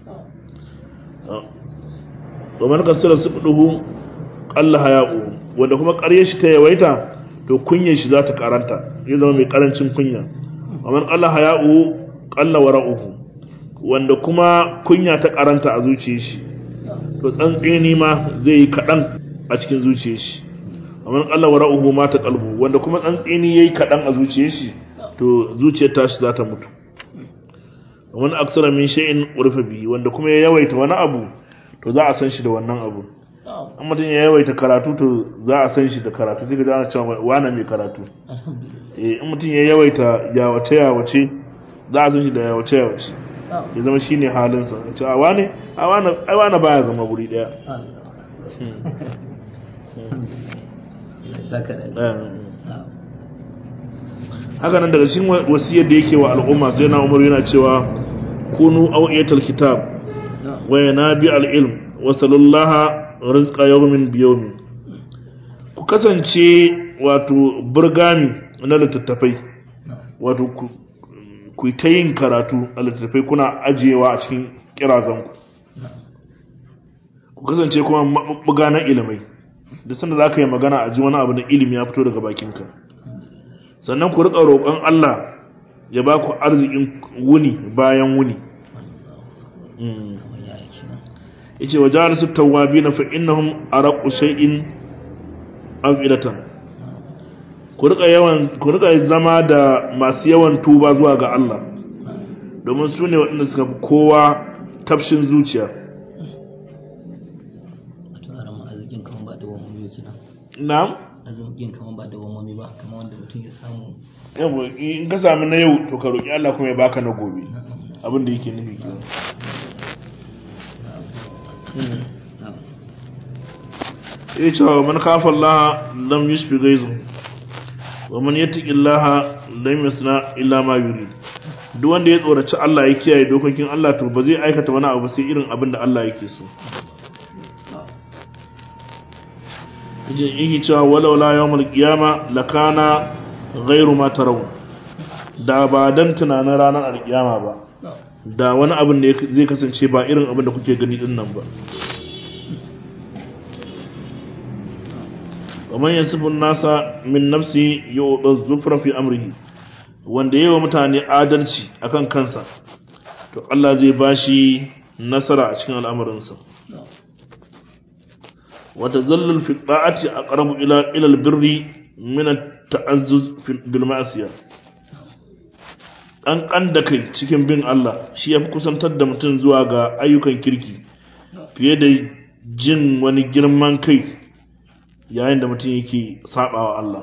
wa man kasura suquduhu qalla haya'u wanda kuma ƙaryar shi ta yawaita to kunyar shi za ta karanta ya zama mai karancin kunya wa man qalla haya'u qalla wara'uhu wanda kuma kunya ta karanta a zuciyar shi to tsantseni ma zai yi kaɗan a cikin zuciyar shi amma Allah wa ra'uhu ma ta qalbu wanda kuma tsantseni yayi kaɗan a zuciyar shi to zuciyar tashi za ta mutu wani aksara min shay'in urfa bihi wanda kuma ya yawaita wani abu to za a san shi da wannan abu an mutum ya yawaita karatu to za a san shi da karatu sai ka ana cewa wane mai karatu eh in mutum ya yawaita yawace yawace za a san shi da yawace yawace ya zama shi ne halinsa ce a wane a wane baya zama guri daya haka nan daga cikin wasiyar da yake wa al'umma sai na umar yana cewa kunu au'iyatal kitab wa yanabi al-ilm wa sallallaha rizqa yawmin bi yawmin ku kasance wato burgami na littattafai wato ku ta yin karatu a littattafai kuna ajiyewa a cikin kirazanku ku kasance kuma maɓuɓɓuga na ilimai da sanda za ka yi magana a ji wani abu na ilimi ya fito daga bakinka sannan ku riƙa roƙon Allah ya ba ku arzikin wuni bayan wuni ya ce wa jihar su tawabi na fa'innahun a raƙu shai'in afidatan ku rika zama da masu yawan tuba zuwa ga Allah domin su ne waɗanda suka fi kowa tafshin zuciya na'am arzikin kamar ba da wamomi ba kamar wanda mutum ya samu yau in ka sami na yau to ka roƙi Allah kuma ya baka na gobe abin da yake nufi kenan ya ce wa man kafa Allah lam yushfi gaizu wa man yattaqi Allah lam yasna illa ma yurid duk wanda ya tsoraci Allah ya kiyaye dokokin Allah to ba zai aikata wani abu sai irin abin da Allah yake so yace yake cewa walau la yawmul qiyama lakana ghairu ma taraw da ba dan tunanin ranar alkiyama ba da wani abin da zai kasance ba irin abin da kuke gani din nan ba ومن يصف الناس من نفسه يعطى الزفر في امره wanda yawa mutane adalci akan kansa to Allah zai bashi nasara a cikin al'amarinsa wa tazallul fi ta'ati aqrabu ila ila albirri min at-ta'azzuz bil ma'siyah ƙanƙan da kai cikin bin Allah shi ya fi kusantar da mutum zuwa ga ayyukan kirki fiye da jin wani girman kai yayin da mutum yake saɓawa Allah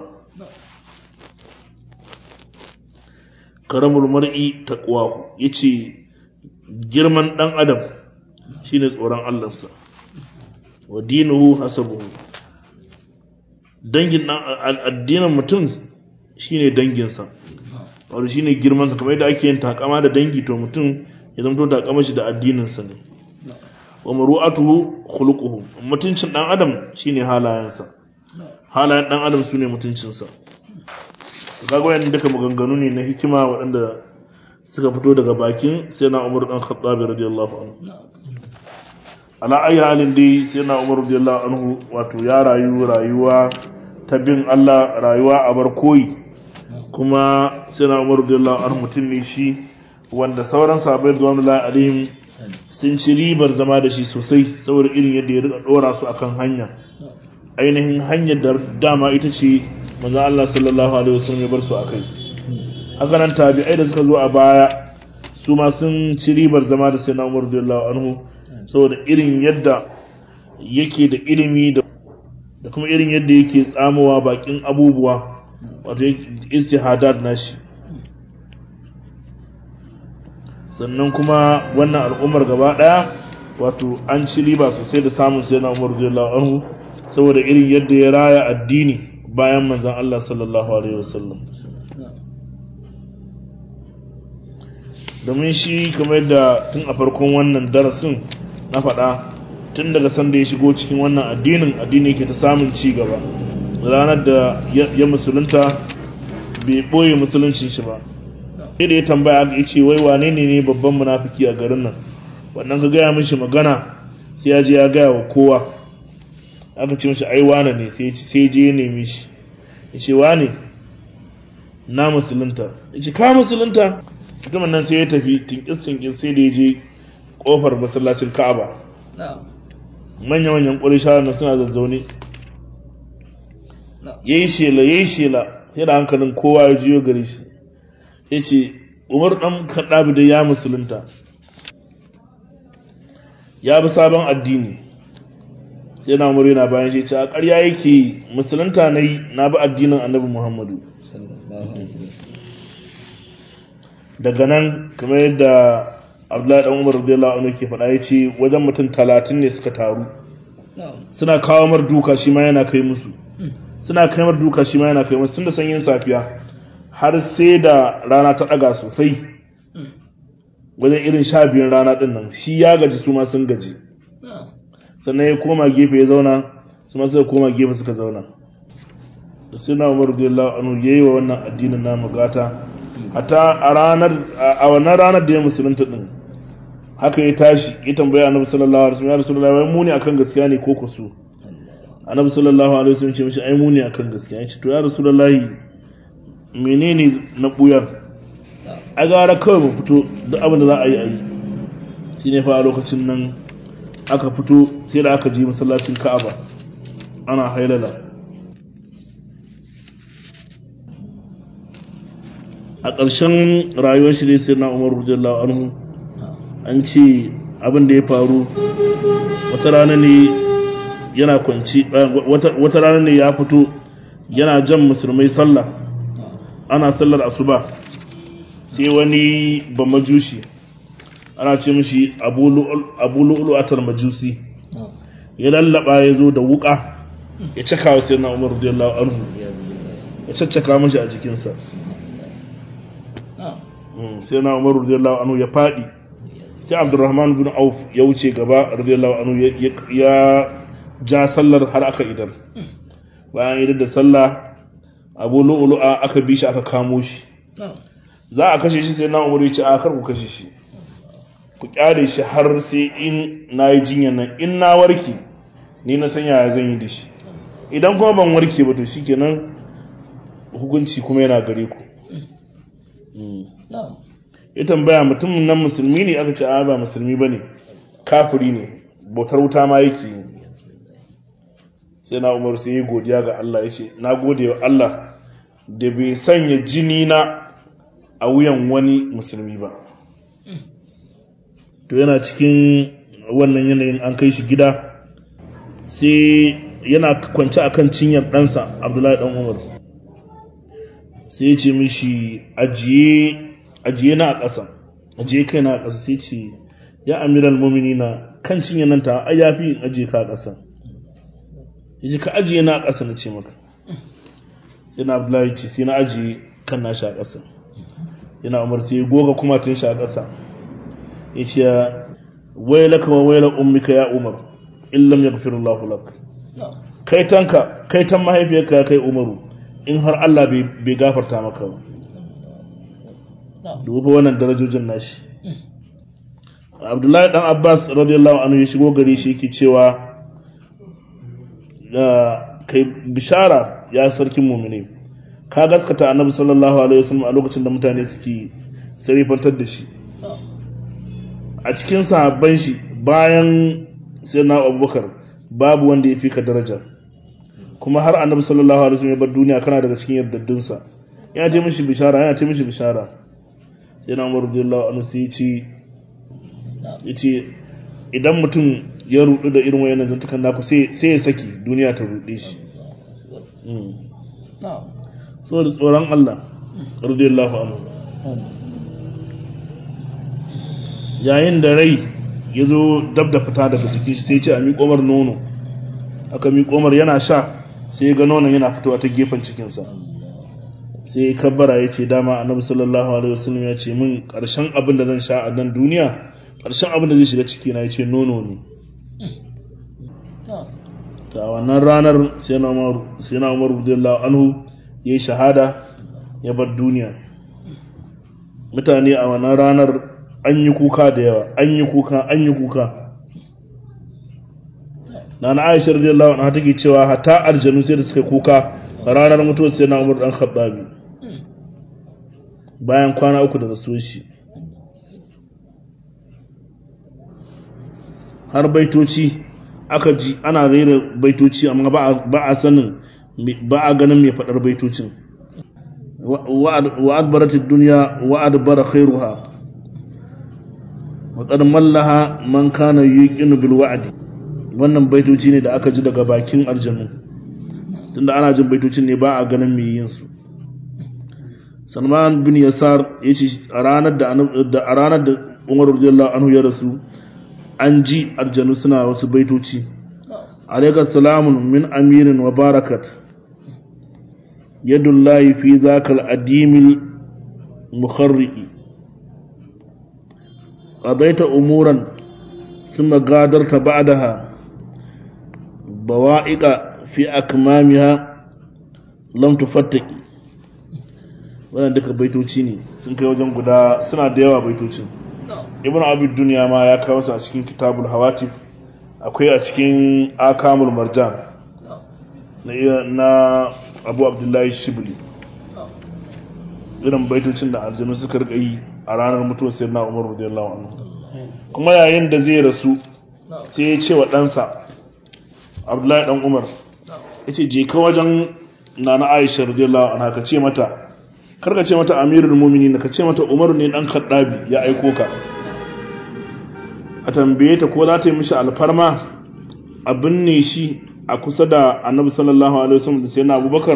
karamul mar'i taqwahu yace girman dan adam shine tsoron Allahnsa wa dinuhu hasabuhu dangin addinin mutum shine danginsa wato shine girman sa kamar yadda ake yin takama da dangi to mutum ya zama to takama shi da addinin sa ne wa maru'atuhu khuluquhu mutuncin dan adam shine halayensa halayen dan adam sune mutuncinsa kaga wayan duka maganganu ne na hikima waɗanda suka fito daga bakin sai na Umar dan Khattab radiyallahu anhu ala ayi halin dai sai na Umar radiyallahu anhu wato ya rayu rayuwa ta bin Allah rayuwa a bar koyi kuma sai na Umar radiyallahu anhu mutum ne shi wanda sauran sahabbai radiyallahu alaihim sun ci ribar zama da shi sosai saboda irin yadda ya rika dora su akan hanya ainihin hanyar da dama ita ce manzo Allah sallallahu alaihi wasallam ya bar su akai haka nan tabi'ai da suka zo a baya su ma sun ci ribar zama da sayyidina Umar radiyallahu anhu saboda irin yadda yake da ilimi da da kuma irin yadda yake tsamowa bakin abubuwa wato istihadat nashi sannan kuma wannan al'ummar gaba daya wato an ci riba sosai da samun sayyidina Umar radiyallahu anhu saboda irin yadda ya raya addini bayan manzan Allah sallallahu Alaihi wasallam domin shi kamar yadda tun a farkon wannan darasin na faɗa tun daga sanda ya shigo cikin wannan addinin addini yake ta samun ci gaba ranar da ya musulunta bai ɓoye musuluncin shi ba sai da ya tambaya ya ce wai wane ne ne babban munafiki a garin nan wannan ka gaya mishi magana sai ya je ya gaya wa kowa aka ce mashi ai wane ne sai sai je ya nemi shi ya ce wane na musulunta ya ce ka musulunta mutumin nan sai ya tafi tinkis tinkis sai da ya je kofar masallacin ka'aba manya manyan ƙwarishawa na suna zazzaune ya yi shela ya yi shela sai da hankalin kowa ya jiyo gare shi ya ce umar ɗan kaɗabi da ya musulunta ya bi sabon addini sai na umar yana bayan shi ce a ƙarya yake musulunta na yi na bi addinin annabi muhammadu daga nan kamar yadda abdullahi dan umar radiyallahu anhu ke faɗa yace wajen mutum talatin ne suka taru suna kawo mar duka shi ma yana kai musu suna kai mar duka shi ma yana kai musu tunda sanyin safiya har sai da rana ta ɗaga sosai wajen irin sha biyun rana ɗin nan shi ya gaji su ma sun gaji sannan ya koma gefe ya zauna su ma suka koma gefe suka zauna da sai na umar radiyallahu anhu yayi wa wannan addinin namu gata hatta a ranar a wannan ranar da ya musulunta din haka ya tashi ya tambaya annabi sallallahu alaihi wasallam ya rasulullahi wai muni akan gaskiya ne ko kusu annabi sallallahu alaihi wasallam ce mishi ai muni akan gaskiya ya ce to ya rasulullahi menene na buyar a gara kawai mu fito duk abin da za a yi a yi shine fa a lokacin nan aka fito sai da aka je masallacin ka'aba ana hailala a ƙarshen rayuwar shi ne sai na umar radiyallahu anhu an ce abin da ya faru wata rana ne yana kwanci wata rana ne ya fito yana jan musulmai sallah ana sallar asuba sai wani ba majushi ana ce mishi abu lu'lu'atar majusi ya lallaba ya zo da wuka ya caka wa sai na umar radiyallahu anhu ya caccaka mashi a jikinsa sai na umar radiyallahu anhu ya fadi sai abdurrahman bin auf ya wuce gaba radiyallahu anhu ya ja sallar har aka idar bayan idar da sallah abu lu'lu'a aka bi shi aka kamo shi za a kashe shi sai na umar ya ce a kar ku kashe shi ku kyale shi har sai in na yi jinyar nan in na warke ni na san yaya zan yi da shi idan kuma ban warke ba to shikenan hukunci kuma yana gare ku ya tambaya mutumin nan musulmi ne aka ce a ba musulmi ba ne kafiri ne bautar wuta ma yake yi sai na umar sai yi godiya ga Allah ya ce na gode wa Allah da bai sanya jini na a wuyan wani musulmi ba to yana cikin wannan yanayin an kai shi gida sai yana kwance akan cinyar ɗansa abdullahi ɗan umar sai ya ce mishi ajiye na a ƙasa ajiye kai na a ƙasa sai ce ya amiral momini na kan cinyar nan ta ai yafi in ajiye ka a ƙasa ya ce ka ajiye na a ƙasa na ce maka sai na abdullahi ce sai na ajiye kan nashi a ƙasa yana umar sai ya goga kuma tun shi a ƙasa ya ce wailaka wa waila ummika ya umar in lam yaghfir Allahu lak kai tanka kai tan mahaifiyarka ya kai umaru in har Allah bai gafarta maka ba duba wannan darajojin nashi Abdullahi dan Abbas radiyallahu anhu ya shigo gari shi yake cewa kai bishara ya sarkin mu'mini ka gaskata annabi sallallahu alaihi wasallam a lokacin da mutane suke sarifantar da shi a cikin sahabban shi bayan sayyidina Abubakar babu wanda ya fi ka daraja kuma har annabi sallallahu alaihi wasallam ya bar duniya kana daga cikin yardaddunsa yana ce mishi bishara yana ce mishi bishara sai na Umar radiyallahu anhu sai yace yace idan mutum ya rudu da irin wayannan zantukan naku sai sai ya saki duniya ta rude shi saboda tsoron Allah radiyallahu anhu yayin da rai ya zo dab da fita daga jiki sai ce a miƙomar nono aka miƙomar yana sha sai ya ga nonon yana fitowa ta gefen cikinsa sai ya kabbara ya ce dama annabi sallallahu alaihi wasallam ya ce min ƙarshen abin da zan sha a nan duniya ƙarshen abin da zai shiga ciki na ya ce nono ne ta wannan ranar sai na umar radiyallahu anhu ya yi shahada ya bar duniya mutane a wannan ranar an yi kuka da yawa an yi kuka an yi kuka na na aisha radiyallahu anha take cewa hatta aljanu sai da suka kuka ranar mutuwar sai na umar dan khattabi bayan kwana uku da rasuwar shi har baitoci aka ji ana rera baitoci amma ba a sanin ba a ganin mai faɗar baitocin wa adbarat ad-dunya wa adbara khairuha wa qad mallaha man kana yuqinu bil wa'di wannan baitoci ne da aka ji daga bakin aljanu tunda ana jin baitocin ne ba a ganin mai yin su Salman bin Yasar yace a ranar da a ranar da Umar radiyallahu anhu ya rasu an ji aljanu suna wasu baitoci alaika salamun min amirin wa barakat yadullahi fi zakal adimil mukharri'i qadaita umuran thumma gadarta ba'daha bawa'iqa fi akmamiha lam tufattaki wannan duka baitoci ne sun kai wajen guda suna da yawa baitocin ibn abid duniya ma ya kawo su a cikin kitabul hawatif akwai a cikin akamul marjan na abu abdullahi shibli irin baitocin da aljanu suka rika yi a ranar mutuwar sai na umar radiyallahu anhu kuma yayin da zai rasu sai ya ce wa ɗansa abdullahi ɗan umar ya ce je ka wajen nana aisha radiyallahu anha ka ce mata karka ce mata amirul muminin ka ce mata umaru ne dan kaddabi ya aiko ka a tambaye ta ko za ta yi mishi alfarma a binne shi a kusa da annabi sallallahu alaihi wasallam da sai na abubakar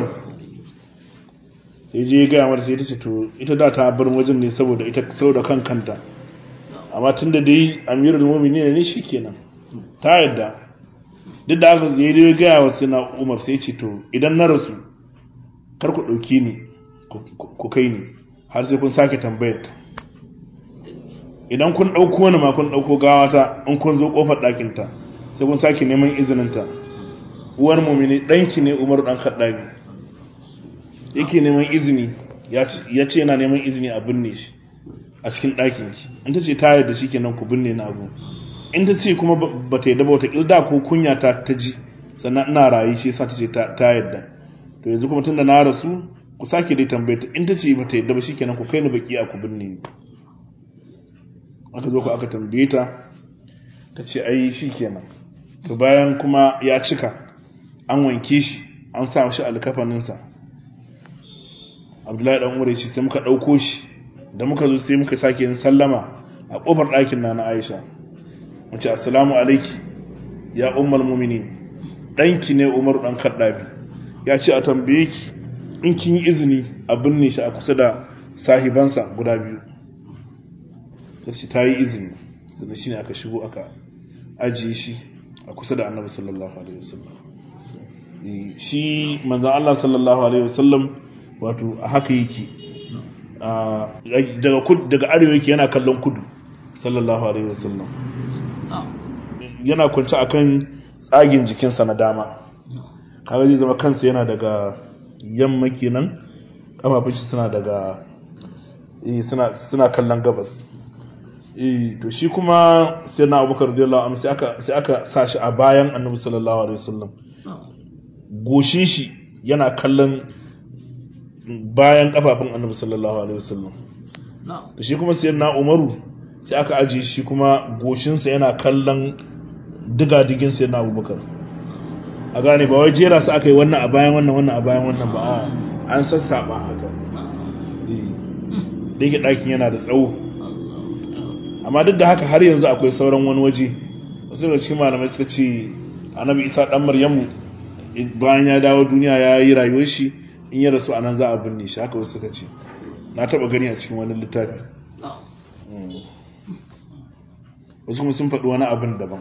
ya je ya gaya mata sai ta ce to ita da ta bar wajen ne saboda ita saboda kan kanta amma tun da dai amirul muminin ne shi kenan ta yadda duk da haka ya yi gaya wa sai na umar sai ce to idan na rasu kar ku ɗauki ni ku kai ni har sai kun sake tambayar ta idan kun ɗauko wani ma kun ɗauko gawata in kun zo ƙofar ɗakinta sai kun sake neman izininta uwar mumini ɗanki ne umar ɗan kaɗabi yake neman izini ya ce yana neman izini a binne shi a cikin ɗakinki in ta ce ta yarda shi kenan ku binne na abu in ta ce kuma ba ta yarda ba wata ƙilda ko kunya ta ta ji sannan ina rayu shi yasa ta ce ta yarda to yanzu kuma tunda na rasu ku sake dai tambaye ta in ta ce bata yadda ba shikenan ku kai ni baki a ku binne ni aka zo ku aka tambaye ta ta ce ai shikenan to bayan kuma ya cika an wanke shi an sa shi alkafanin sa Abdullahi dan Umar ce sai muka dauko shi da muka zo sai muka sake yin sallama a kofar ɗakin na na Aisha mu ce assalamu alaiki ya ummul mu'minin danki ne Umar dan Kaddabi ya ce a tambaye ki in kin yi izini a binne shi a kusa da sahibansa guda biyu sai ta yi izini sannan shine aka shigo aka ajiye shi a kusa da Annabi sallallahu alaihi wasallam shi manzon Allah sallallahu alaihi wasallam wato a haka yake daga kudu daga arewa yake yana kallon kudu sallallahu alaihi wasallam yana kwance akan tsagin jikinsa na dama kaga zai zama kansa yana daga yamma kenan kafafun shi suna daga suna suna kallon gabas eh to shi kuma sai na Abubakar radiyallahu anhu sai aka sai aka sa shi a bayan Annabi sallallahu alaihi wasallam goshin shi yana kallon bayan kafafun Annabi sallallahu alaihi wasallam to shi kuma sai na Umaru sai aka ajiye shi kuma goshinsa yana kallon diga-digin sai na Abubakar a gane ba wai jera su aka yi wannan a bayan wannan wannan a bayan wannan ba a an sassaba haka da yake ɗakin yana da tsawo amma duk da haka har yanzu akwai sauran wani waje wasu daga cikin malamai suka ce annabi isa ɗan maryamu bayan ya dawo duniya ya yi rayuwar shi in ya rasu a nan za a binne shi haka wasu suka ce na taɓa gani a cikin wani littafi wasu kuma sun faɗi wani abin daban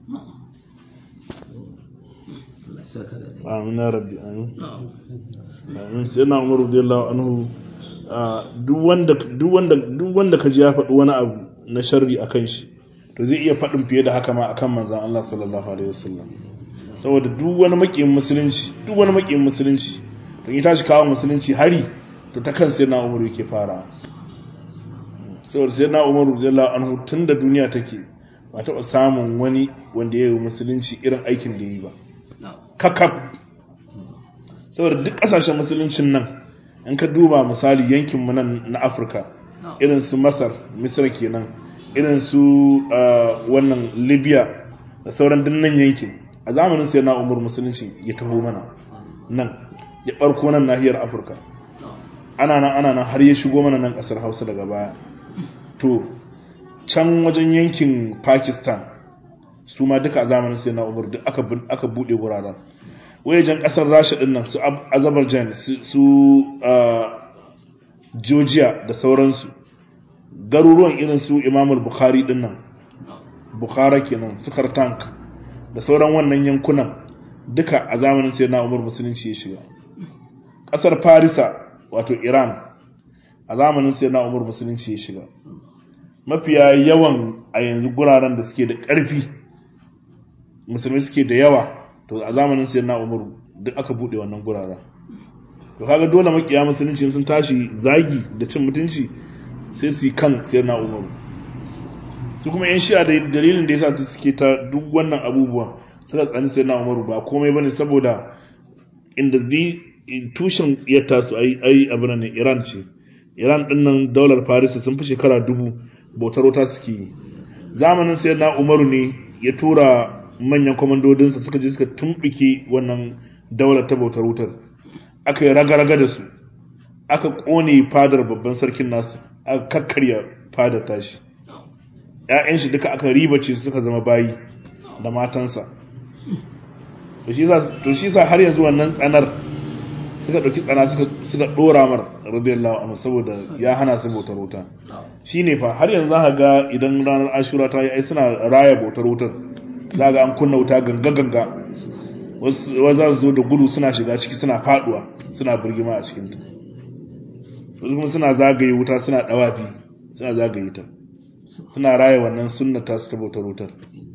amin ya rabbi amin amin sai na umaru radiyallahu anhu duk wanda duk wanda duk wanda kaji ya faɗi wani abu na sharri akan shi to zai iya faɗin fiye da haka ma akan manzon Allah sallallahu alaihi wasallam saboda duk wani makiyin musulunci duk wani makiyin musulunci to in tashi kawo musulunci hari to ta kan sai na umaru yake fara saboda sai na umaru radiyallahu anhu tunda duniya take ba taɓa samun wani wanda ya yi musulunci irin aikin da ya yi ba kakab saboda duk ƙasashen musuluncin nan in ka duba misali yankinmu nan na afirka irin su masar misir kenan irin su wannan libya da sauran dinnan yankin a zamanin sai na umar musulunci ya taho mana nan ya ɓarko nan nahiyar afirka ana nan ana nan har ya shigo mana nan ƙasar hausa daga baya to can wajen yankin pakistan su ma duka a zamanin sai na umar duk aka buɗe wuraren wajen ƙasar rasha ɗin nan su azerbaijan su georgia da sauransu garuruwan irin su imamul bukhari ɗin nan bukhara kenan su tank da sauran wannan yankunan duka a zamanin sai na umar musulunci ya shiga ƙasar farisa wato iran a zamanin sai na umar musulunci ya shiga mafiya yawan a yanzu guraren da suke da ƙarfi musulmi suke da yawa to a zamanin sai na umaru duk aka buɗe wannan guraren to kaga dole makiya musulunci sun tashi zagi da cin mutunci sai su yi kan sai na umaru su kuma yan shi'a da dalilin da yasa ta suke ta duk wannan abubuwan suka tsani sai na umaru ba komai bane saboda inda di tushen tsiyarta su ai ai abin ne Iran ce Iran din nan daular Paris sun fi shekara dubu bautar wuta suke yi zamanin sai na umaru ne ya tura manyan kwamandodinsa suka je suka tumɓuke wannan daular ta bautar wutar aka yi raga-raga da su aka ƙone fadar babban sarkin nasu aka kakkarya fadar tashi ‘ya'yan shi duka aka ribace suka zama bayi da matansa to shi sa har yanzu wannan tsanar suka ɗauki tsana suka ɗora mar radiyallahu anhu saboda ya hana su bautar wuta shi ne fa har yanzu za ga idan ranar ashura ta yi ai suna raya bautar wutar za ga an kunna wuta ganga-ganga wasu za su zo da gudu suna shiga ciki suna faduwa suna birgima a cikinta wasu kuma suna zagaye wuta suna dawafi suna zagaye ta suna raya wannan sunna ta su ta bautar wutar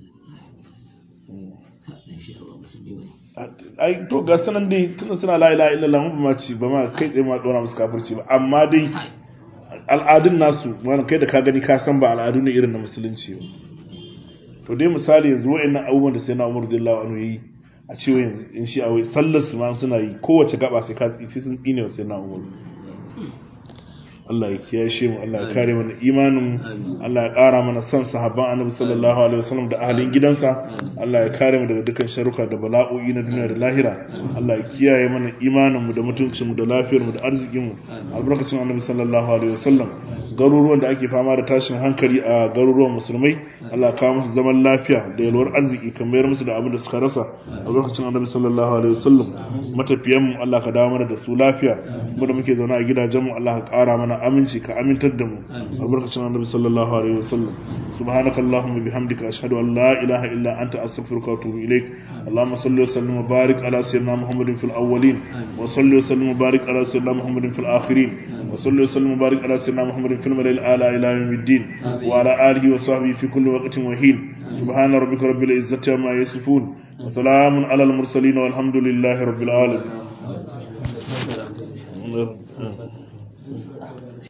ai to ga sanan dai tunda suna la ilaha illallah mun ba ma ci ba ma kai tsaye ma dora musu kafirci ba amma dai al'adun nasu wannan kai da ka gani ka san ba al'adu ne irin na musulunci ba to dai misali yanzu wa'annan abubuwan da sai na umar dillahu anhu yi a cewa yanzu in shi awai sallar su ma suna yi kowace gaba sai ka sai sun tsine wa sai na umar Allah ya kiyashe mu Allah ya kare mana imanin mu Allah ya ƙara mana son sahabban Annabi sallallahu alaihi wasallam da ahalin gidansa Allah ya kare mu daga dukkan sharuka da bala'o'i na duniya da lahira Allah ya kiyaye mana imanin mu da mutuncin mu da lafiyar mu da arzikin mu albarkacin Annabi sallallahu alaihi wasallam garuruwan da ake fama da tashin hankali a garuruwan musulmai Allah ya kawo musu zaman lafiya da yalwar arziki kamar musu da abin da suka rasa albarkacin Annabi sallallahu alaihi wasallam matafiyan mu Allah ka dawo mana da su lafiya mu da muke zaune a gidajen mu Allah ka ƙara mana aminci ka amintar da mu albarkacin Annabi sallallahu alaihi wasallam subhanakallahumma bihamdika ashhadu an la ilaha illa anta astaghfiruka wa atubu ilaik اللهم صل وسلم وبارك على سيدنا محمد في الأولين وصل وسلم وبارك على سيدنا محمد في الآخرين وصل وسلم وبارك على سيدنا محمد في الملأ الأعلى إلى يوم الدين وعلى آله وصحبه في كل وقت وحين سبحان ربك رب العزة عما يصفون وسلام على المرسلين والحمد لله رب العالمين